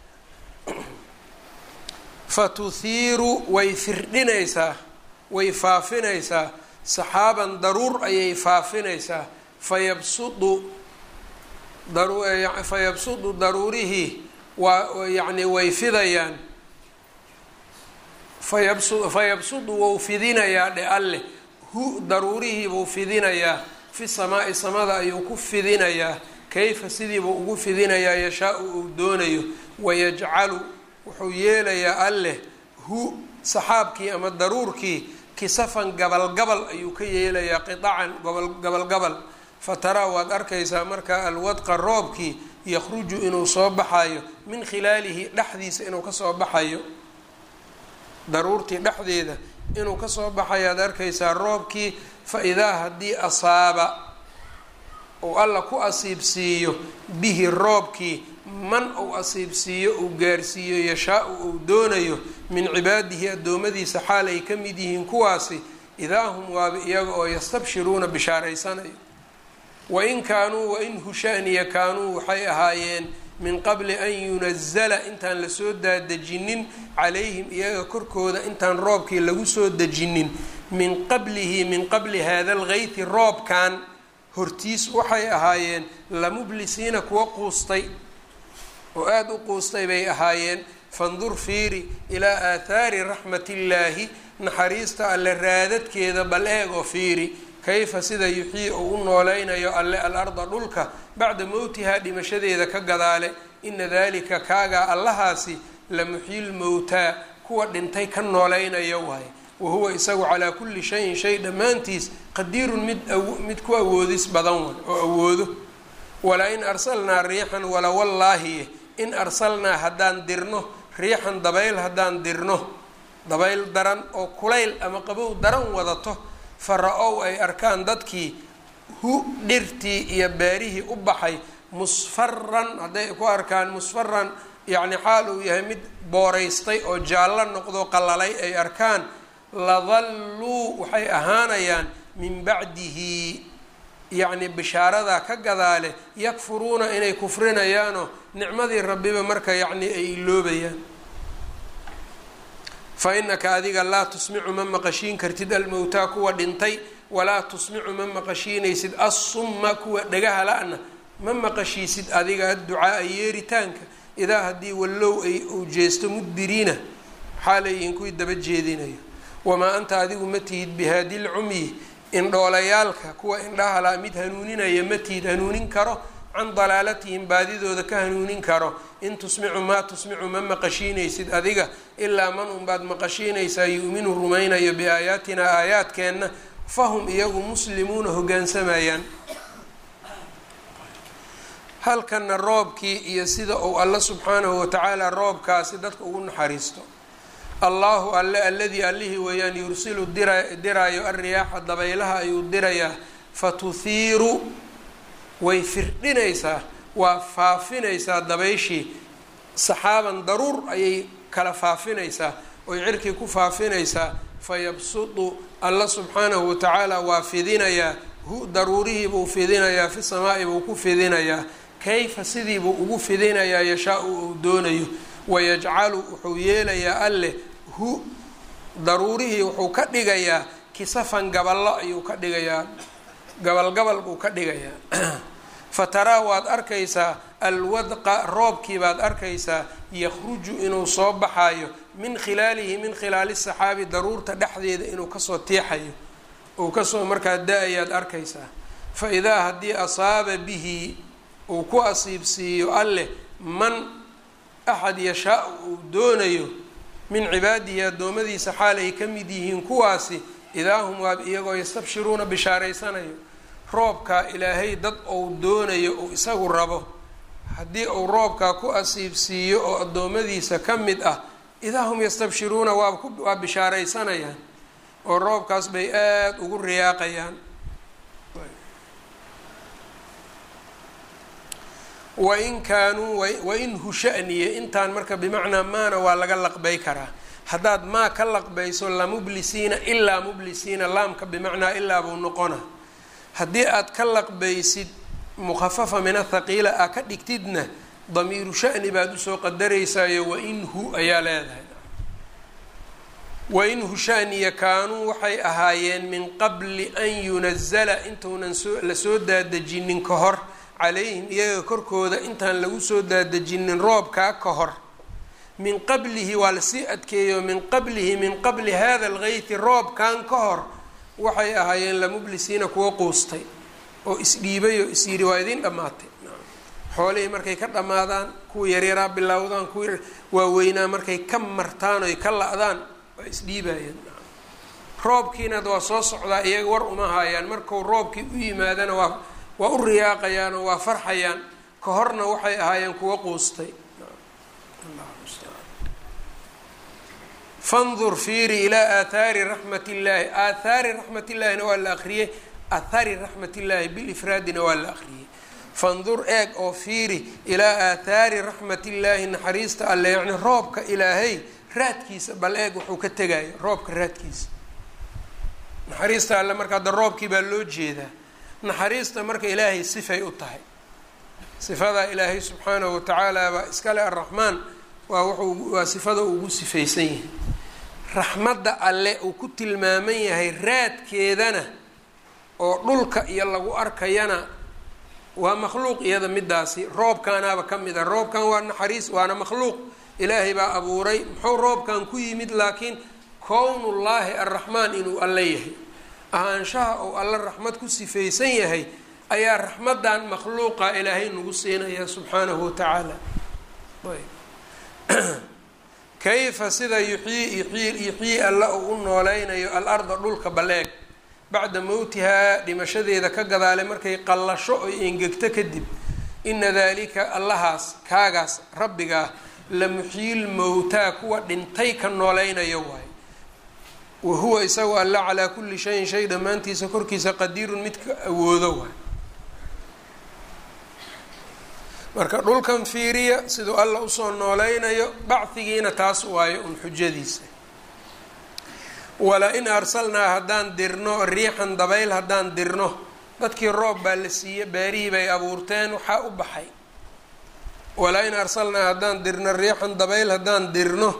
[SPEAKER 1] fatuhiiru way firdhinaysaa way faafinaysaa saxaaban daruur ayay faafinaysaa fayabsudu fayabsudu daruurihii waa yacni way fidayaan fayabsu fayabsudu wou fidinayaa dhe alleh hu daruurihii buu fidinayaa fi samaa'i samada ayuu ku fidinayaa kayfa sidiibuu ugu fidinayaa yashaa-u uu doonayo wayajcalu wuxuu yeelayaa alleh hu saxaabkii ama daruurkii kisafan gabalgabal ayuu ka yeelayaa qidacan gobol gabalgabal fataraa waad arkaysaa markaa alwadqa roobkii yakhruju inuu soo baxayo min khilaalihi dhexdiisa inuu kasoo baxayo daruurtii dhexdeeda inuu kasoo baxayaad arkaysaa roobkii fa idaa haddii asaaba uu alla ku asiibsiiyo bihi roobkii man uu asiibsiiyo uu gaarsiiyo yashaa-u uu doonayo min cibaadihi addoommadiisa xaal ay ka mid yihiin kuwaasi idaa hum waaba iyaga oo yastabshiruuna bishaaraysanayo wain kaanuu wain hushaaniya kaanuu waxay ahaayeen min qabli an yunazala intaan lasoo daadejinin calayhim iyaga korkooda intaan roobkii lagu soo dejinin min qablihi min qabli hada algeyti roobkan hortiis waxay ahaayeen lamublisiina kuwa quustay oo aada u quustay bay ahaayeen fandur fiiri ilaa aathaari raxmatillaahi naxariista alle raadadkeeda bal eegoo fiiri kayfa sida yuxyii uu u nooleynayo alle al-arda dhulka bacda mowtihaa dhimashadeeda ka gadaale ina dalika kaagaa allahaasi la muxyil mowtaa kuwa dhintay ka nooleynayo waaye wahuwa isagu calaa kulli shayin shay dhammaantiis qadiirun mid mid ku awoodis badan way oo awoodo wala in arsalnaa riixan wala wallaahi in arsalnaa haddaan dirno riixan dabayl haddaan dirno dabayl daran oo kulayl ama qabow daran wadato fara-ow ay arkaan dadkii hu dhirtii iyo beerihii u baxay musfaran hadday ku arkaan musfaran yacni xaal uu yahay mid booraystay oo jaallo noqdo qalalay ay arkaan ladalluu waxay ahaanayaan min bacdihi yacni bishaaradaa ka gadaale yakfuruuna inay kufrinayaanoo nicmadii rabbiba marka yacni ay iloobayaan fa inaka adiga laa tusmicu ma maqashiin kartid almowtaa kuwa dhintay walaa tusmicu ma maqashiinaysid assumma kuwa dhagaha la-na ma maqashiisid adiga adducaaa yeeritaanka idaa haddii wallow ay uu jeesto mudbiriina xaalayiin kuwii daba jeedinayo wamaa anta adigu ma tihid bihaadi lcumyi indhoolayaalka kuwa indhahala mid hanuuninaya ma tihid hanuunin karo can dalaalatihim baadidooda ka hanuunin karo in tusmicu maa tusmicu ma maqashiinaysid adiga ilaa man unbaad maqashiinaysaa yu-minu rumaynayo biaayaatinaa aayaadkeenna fahum iyagu muslimuuna hogaansamayaan halkana roobkii iyo sida uu alla subxaanahu watacaala roobkaasi dadka ugu naxariisto allahu alle alladii allihii weeyaan yursilu dira diraayo alriyaaxa dabaylaha ayuu dirayaa fatuhiiru way firdhinaysaa waa faafinaysaa dabayshii saxaaban daruur ayay kala faafinaysaa oy cirkii ku faafinaysaa fayabsudu alla subxaanahu watacaala waa fidinayaa hu daruurihii buu fidinayaa fi samaa'i buu ku fidinayaa kayfa sidii buu ugu fidinayaa yashaa-u uu doonayo wayajcalu wuxuu yeelayaa alleh hu daruurihii wuxuu ka dhigayaa kisafan gaballo ayuu ka dhigayaa gabalgabal buu ka dhigayaa fataraa waad arkaysaa alwadqa roobkii baad arkaysaa yakhruju inuu soo baxayo min khilaalihi min khilaali saxaabi daruurta dhexdeeda inuu kasoo tiixayo uu kasoo markaa da-ayaad arkaysaa fa idaa haddii asaaba bihi uu ku asiibsiiyo alleh man axad yashaa uu doonayo min cibaadihi addoommadiisa xaal ay ka mid yihiin kuwaasi idaa hum waab iyagoo yastabshiruuna bishaaraysanayo roobkaa ilaahay dad ou doonayo uu isagu rabo haddii uu roobkaa ku asiibsiiyo oo addoommadiisa ka mid ah idaa hum yastabshiruuna waa waa bishaaraysanayaan oo roobkaas bay aada ugu riyaaqayaan wain kaanuu wain hushaniye intaan marka bimacnaa maana waa laga laqbay karaa haddaad maa ka laqbayso lamublisiina ilaa mublisiina laamka bimacnaa ilaa buu noqona haddii aad ka laqbaysid mukhafafa min athaqiila aa ka dhigtidna damiiru shani baad usoo qadaraysayo wain hu ayaa leedahay wain hushaniya kaanuu waxay ahaayeen min qabli an yunazala intuunan soo lasoo daadejinin ka hor calayhim iyaga korkooda intaan lagu soo daadejinin roobkaa ka hor min qablihi waa lasii adkeeyo min qablihi min qabli hada algeythi roobkan ka hor waxay ahaayeen lamublisiina kuwa quustay oo isdhiibay oo is yidhi waa idiin dhammaatay xoolihii markay ka dhammaadaan kuwa yaryaraa bilowdaan kuwa waaweynaa markay ka martaan oy ka la-daan waa isdhiibayeen roobkiinad waa soo socdaa iyaga war uma haayaan markuu roobkii u yimaadana waa waa u riyaaqayaan oo waa farxayaan ka horna waxay ahaayeen kuwa quustay fandur fiiri ilaa aathaari raxmat illaahi aathaari raxmat illaahina waa la akriyey aathaari raxmat illaahi bilifraadina waa la akriyey fandur eeg oo fiiri ilaa aathaari raxmat illaahi naxariista alle yacni roobka ilaahay raadkiisa bal eeg wuxuu ka tegayo roobka raadkiisa naxariista alle marka hadda roobkii baa loo jeedaa naxariista marka ilaahay sifay u tahay sifadaa ilaahay subxaanahu watacaala baa iskale arraxmaan waa wuxuu waa sifada ugu sifaysan yahay raxmadda alle uu ku tilmaaman yahay raadkeedana oo dhulka iyo lagu arkayana waa makhluuq iyada midaasi roobkaanaaba ka mid a roobkan waa naxariis waana makhluuq ilaahay baa abuuray muxuu roobkan ku yimid laakiin kownullaahi arraxmaan inuu alle yahay ahaanshaha ou alle raxmad ku sifaysan yahay ayaa raxmaddan makhluuqa ilaahay nagu siinaya subxaanahu watacaala kayfa sida yuxyii yuxyii yuxyii alle uu u nooleynayo al-arda dhulka baleeg bacda mowtihaa dhimashadeeda ka gadaale markay qallasho oy engegto kadib ina dalika allahaas kaagaas rabbigaa la muxyiil mowtaa kuwa dhintay ka nooleynayo waayo wa huwa isagu alla calaa kulli shayin shay dhammaantiisa korkiisa qadiirun midka awoodo waay marka dhulkan fiiriya siduu alla usoo nooleynayo bacdigiina taas waayo un xujadiisa wala in arsalnaa haddaan dirno riixan dabayl haddaan dirno dadkii roob baa la siiye beerihii bay abuurteen waxaa u baxay walaa in arsalnaa haddaan dirno riixan dabayl haddaan dirno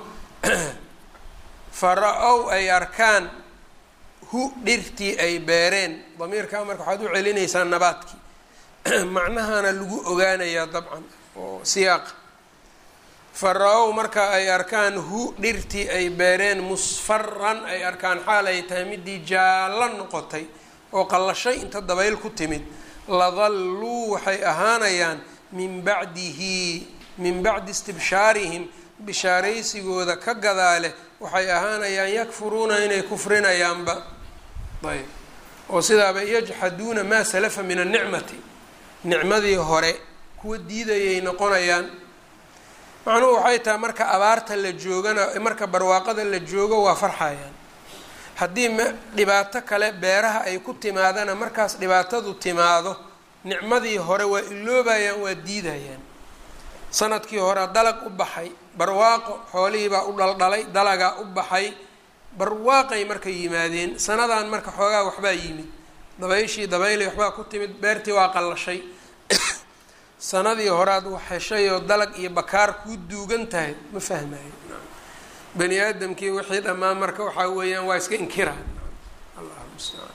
[SPEAKER 1] fara-ow ay arkaan hu dhirtii ay beereen damiirkaa marka waxaad u celinaysaa nabaadkii macnahana lagu ogaanayaa dabcan oo siyaaqa fara-ow marka ay arkaan hu dhirtii ay beereen musfaran ay arkaan xaal ay tahay midii jaallo noqotay oo qallashay inta dabayl ku timid ladalluu waxay ahaanayaan min bacdihi min bacdi istibshaarihim bishaaraysigooda ka gadaale waxay ahaanayaan yakfuruuna inay kufrinayaanba ayb oo sidaaba yajxaduuna maa salafa min annicmati nicmadii hore kuwa diidayay noqonayaan macnuhu waxay tahay marka abaarta la joogana marka barwaaqada la joogo waa farxayaan haddii m dhibaato kale beeraha ay ku timaadana markaas dhibaatadu timaado nicmadii hore waa iloobayaan waa diidayaan sanadkii hore dalag u baxay barwaaqo xoolihiibaa u dhaldhalay dalagaa u baxay barwaaqay marka yimaadeen sanadan marka xoogaa waxbaa yimid dabayshii dabaylay waxbaa ku timid beertii waa qallashay sanadii horead wax heshay oo dalag iyo bakaar kuu duugan tahay ma fahmayo bani aadamkii wixii dhammaan marka waxaa weeyaan waa iska inkiraan allahu mustacaan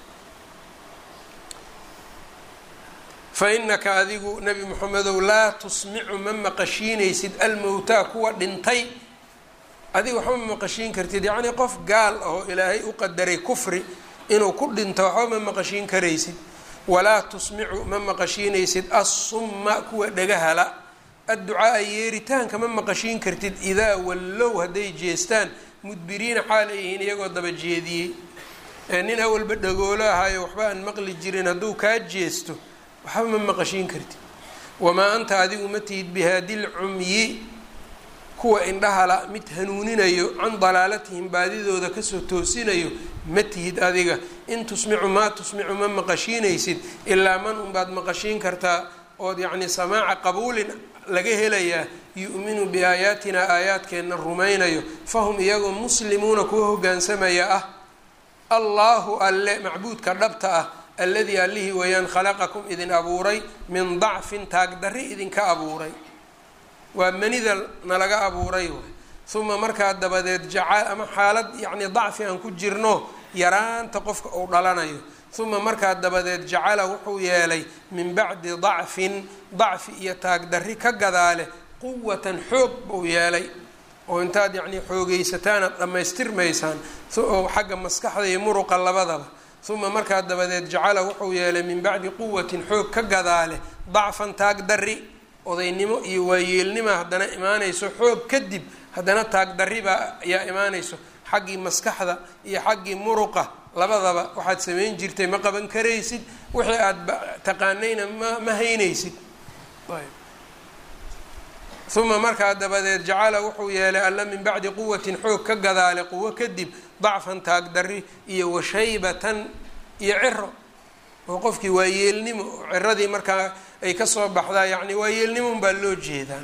[SPEAKER 1] fa inaka adigu nebi moxamedow laa tusmicu ma maqashiinaysid almowtaa kuwa dhintay adiga waxba ma maqashiin kartid yacnii qof gaal oo ilaahay u qadaray kufri inuu ku dhinto waxba ma maqashiin karaysid walaa tusmicu ma maqashiinaysid assumma kuwa dhagahala adducaaa yeeritaanka ma maqashiin kartid idaa wallow hadday jeestaan mudbiriina xaal ay yihiin iyagoo daba jeediyey nin awalba dhagoolo ahaayo waxba aan maqli jirin hadduu kaa jeesto waxba ma maqashiin kartid wamaa anta adigu ma tihid bihaadil cumyi kuwa indhahala mid hanuuninayo can dalaalatihim baadidooda kasoo toosinayo ma tihid adiga in tusmicu maa tusmicu ma maqashiinaysid ilaa man unbaad maqashiin kartaa ood yacni samaaca qabuulin laga helayaa yu-minu biaayaatina aayaadkeenna rumaynayo fahum iyagoo muslimuuna kuwa hogaansamaya ah allaahu alle macbuudka dhabta ah alladii allihii weeyaan khalaqakum idin abuuray min dacfin taagdarri idinka abuuray waa manida nalaga abuuray waay uma markaa dabadeed jaca ama xaalad yacni dacfi aan ku jirno yaraanta qofka uu dhalanayo uma markaa dabadeed jacala wuxuu yeelay min bacdi dacfin dacfi iyo taagdarri ka gadaale quwatan xoog buu yeelay oo intaad yacnii xoogeysataan aad dhammaystirmaysaan oo xagga maskaxda iyo muruqa labadaba uma markaa dabadeed jacala wuxuu yeelay min bacdi quwatin xoog ka gadaale dacfan taagdarri odaynimo iyo waayeelnima haddana imaanayso xoog kadib haddana taagdarri baa ayaa imaanayso xaggii maskaxda iyo xaggii muruqa labadaba waxaad samayn jirtay ma qaban karaysid wixii aada taqaanayna ma ma haynaysid uma markaa dabadeed jacala wuxuu yeelay alla min bacdi quwatin xoog ka gadaale quwo kadib dacfan taagdarri iyo washaybatan iyo ciro oo qofkii waa yeelnimo ciradii markaa ay kasoo baxdaa yani waa yeelnimon baa loo jeedaa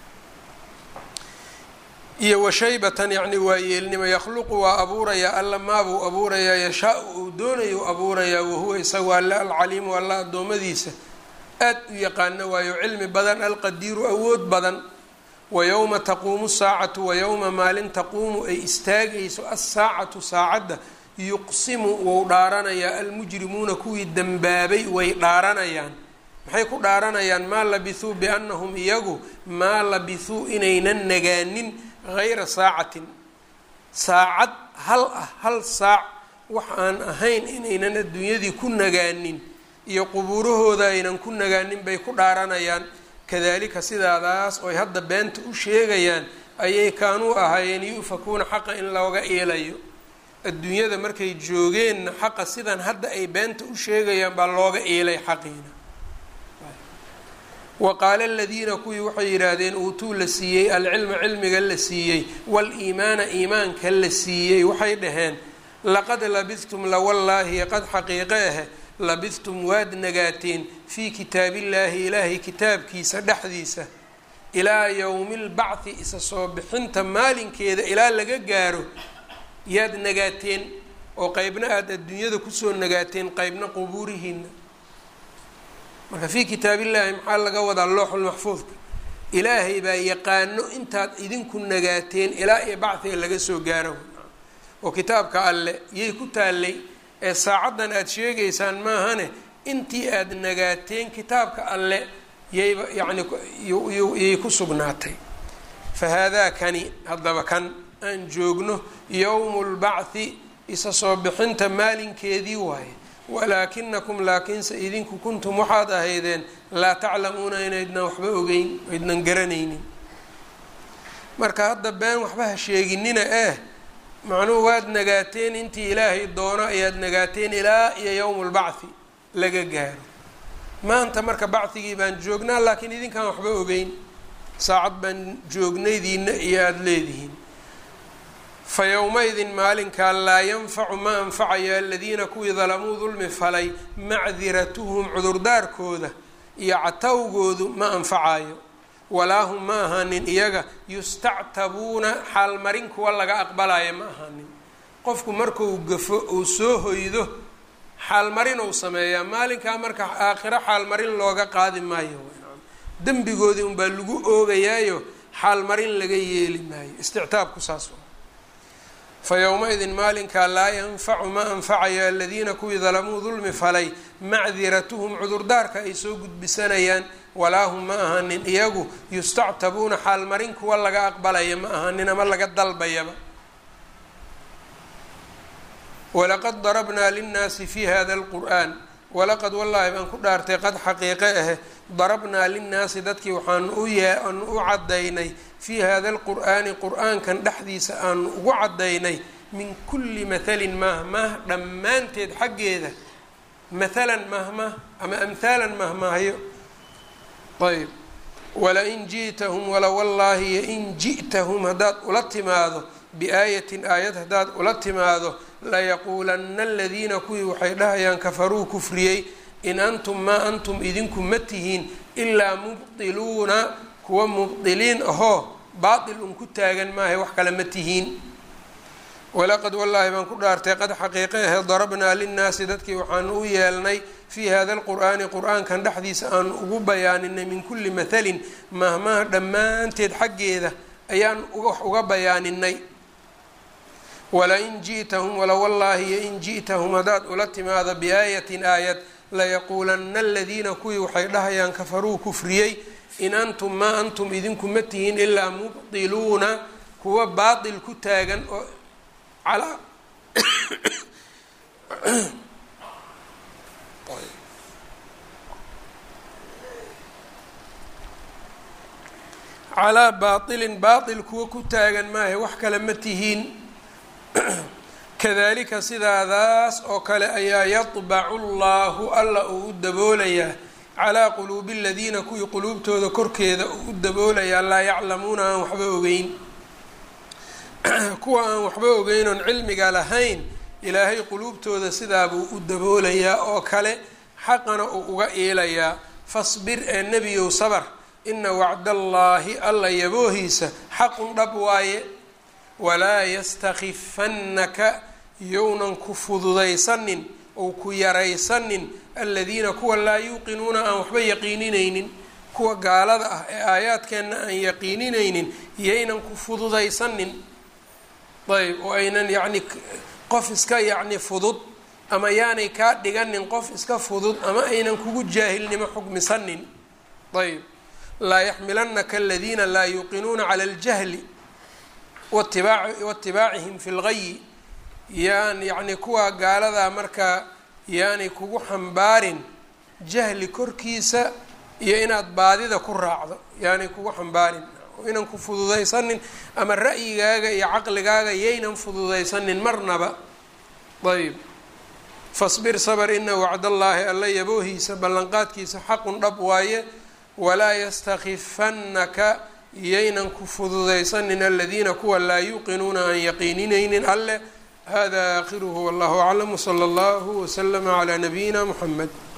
[SPEAKER 1] iyo washaybatan yani waa yeelnimo yakhluqu waa abuurayaa alla maabuu abuurayaa yashaa-u uu doonayu abuurayaa wahuwa isagu alle alcaliimu alla addoommadiisa aad u yaqaano waayo cilmi badan alqadiiru awood badan wa yowma taquumu saacatu wa yowma maalin taquumu ay istaagayso assaacatu saacadda yuqsimu wou dhaaranayaa almujrimuuna kuwii dembaabay way dhaaranayaan maxay ku dhaaranayaan maa labithuu biannahum iyagu maa labithuu inaynan nagaanin hayra saacatin saacad hal ah hal saac wax aan ahayn inaynan adduunyadii ku nagaanin iyo qubuurahooda aynan ku nagaanin bay ku dhaaranayaan kadalika sidaadaas ooy hadda beenta u sheegayaan ayay kaanuu ahaayeen yu-fakuuna xaqa in looga eelayo adduunyada markay joogeenna xaqa sidan hadda ay beenta u sheegayaan baa looga eelay xaqiina wa qaala aladiina kuwii waxay yidhaahdeen uutuu la siiyey alcilma cilmiga la siiyey wal-iimaana iimaanka la siiyey waxay dhaheen laqad labidtum lawallaahi qad xaqiiqe ahe labidtum waad nagaateen fii kitaabillaahi ilaahay kitaabkiisa dhexdiisa ilaa yowmi lbacthi isa soo bixinta maalinkeeda ilaa laga gaaro yaad nagaateen oo qeybna aada adduunyada kusoo nagaateen qeybna qubuurihiina marka fii kitaabillaahi maxaa laga wadaa looxulmaxfuudka ilaahay baa yaqaano intaad idinku nagaateen ilaa iyo bacdiga laga soo gaaro oo kitaabka alle yay ku taallay ee saacaddan aada sheegaysaan maahane intii aada nagaateen kitaabka alle yayba yacni yay ku sugnaatay fa haadaa kani haddaba kan aan joogno yowmu lbacthi isa soo bixinta maalinkeedii waaye walaakinakum laakiinse idinku kuntum waxaad ahaydeen laa taclamuuna inaydnan waxba ogeyn aydnan garanaynin marka hadda been waxba ha sheeginina eh macnuhu waad nagaateen intii ilaahay doono ayaad nagaateen ilaa iyo yowmu lbacthi laga gaaro maanta marka bacdigii baan joognaa laakiin idinkaan waxba ogeyn saacad baan joognaydiina iyo aada leedihiin fa yowma-idin maalinkaa laa yanfacu ma anfacayo aladiina kuwii dalamuu dulmi falay macdiratuhum cudurdaarkooda iyo catawgoodu ma anfacayo walaa hum ma ahaanin iyaga yustactabuuna xaalmarin kuwa laga aqbalayo ma ahaanin qofku markuu gafo uu soo hoydo xaalmarin ou sameeyaa maalinkaa marka aakhiro xaalmarin looga qaadi maayo dembigoodii unbaa lagu oogayaayo xaalmarin laga yeeli maayo istictaabku saas fa yowma-idin maalinkaa laa yanfacu ma anfacayo aladiina kuwii dalamuu dulmi falay macdiratuhum cudurdaarka ay soo gudbisanayaan walaa hum ma ahanin iyagu yustactabuuna xaalmarin kuwa laga aqbalaya ma ahanin ama laga dalbayaba walaqad darabnaa linnaasi fi hada alqur'an walaqad wallaahi baan ku dhaartay qad xaqiiqe ahe darabnaa linnaasi dadkii waxaanu u yaanu u caddaynay fii hada alqur'aani qur-aankan dhexdiisa aanu ugu caddaynay min kulli mathalin mahmah dhammaanteed xaggeeda mathalan mahmah ama amhaalan mahmahyo ayb walain ji'tahum wala wallaahi yoin ji'tahum haddaad ula timaado biaayatin aayad haddaad ula timaado layaquulanna aladiina kuwii waxay dhahayaan kafaruu kufriyey in antum maa antum idinku ma tihiin ilaa mubdiluuna kuwa mubdiliin ahoo baatil un ku taagan maahay wax kale ma tihiin walaqad wallaahi baan ku dhaartay qad xaqiiqe ahe darabnaa linnaasi dadkii waxaanu u yeelnay fii hada alqur'aani qur-aankan dhexdiisa aanu ugu bayaaninay min kulli mathalin mahmaha dhammaanteed xaggeeda ayaan wax uga bayaaninay walain ji'tahum wala wallaahi yoin ji'tahum haddaad ula timaado biaayatin aayad layaquulanna aladiina kuwii waxay dhahayaan kafaruu kufriyey in antum maa antum idinku ma tihiin ilaa mubdiluuna kuwa baatil ku taagan oo calaa calaa baatilin baatil kuwa ku taagan maahe wax kale ma tihiin kadalika sidaadaas oo kale ayaa yadbacu llahu alla uu u daboolayaa calaa quluubi aladiina kuwii quluubtooda korkeeda uu u daboolayaa laa yaclamuuna aan waxba ogeyn kuwa aan waxba ogeyn oon cilmiga lahayn ilaahay quluubtooda sidaabuu u daboolayaa oo kale xaqana uu uga iilayaa fasbir ee nebiyow sabar ina wacdallaahi alla yaboohiisa xaqun dhab waaye walaa yastakifannaka yownan ku fududaysanin ou ku yaraysanin aladiina kuwa laa yuuqinuuna aan waxba yaqiininaynin kuwa gaalada ah ee aayaadkeenna aan yaqiininaynin yaynan ku fududaysanin ayb oo aynan yacni qof iska yacni fudud ama yaanay kaa dhiganin qof iska fudud ama aynan kugu jaahilnimo xugmisanin ayb laa yaxmilanaka aladiina laa yuuqinuuna cala aljahli watibaacihim fi lgayi yaan yacni kuwa gaaladaa markaa yaanay kugu xambaarin jahli korkiisa iyo inaad baadida ku raacdo yaanay kugu xambaarin inan ku fududaysanin ama ra'yigaaga iyo caqligaaga yaynan fududaysanin marnaba ayb fasbir sabr ina wacdallaahi alla yaboohiisa ballanqaadkiisa xaqun dhab waaye walaa yastakifannaka yaynan ku fududaysanin aladiina kuwa laa yuuqinuuna aan yaqiininaynin alleh hada aakhiruhu wallahu aclam wsala allahu waslama calaa nabiyina muxamed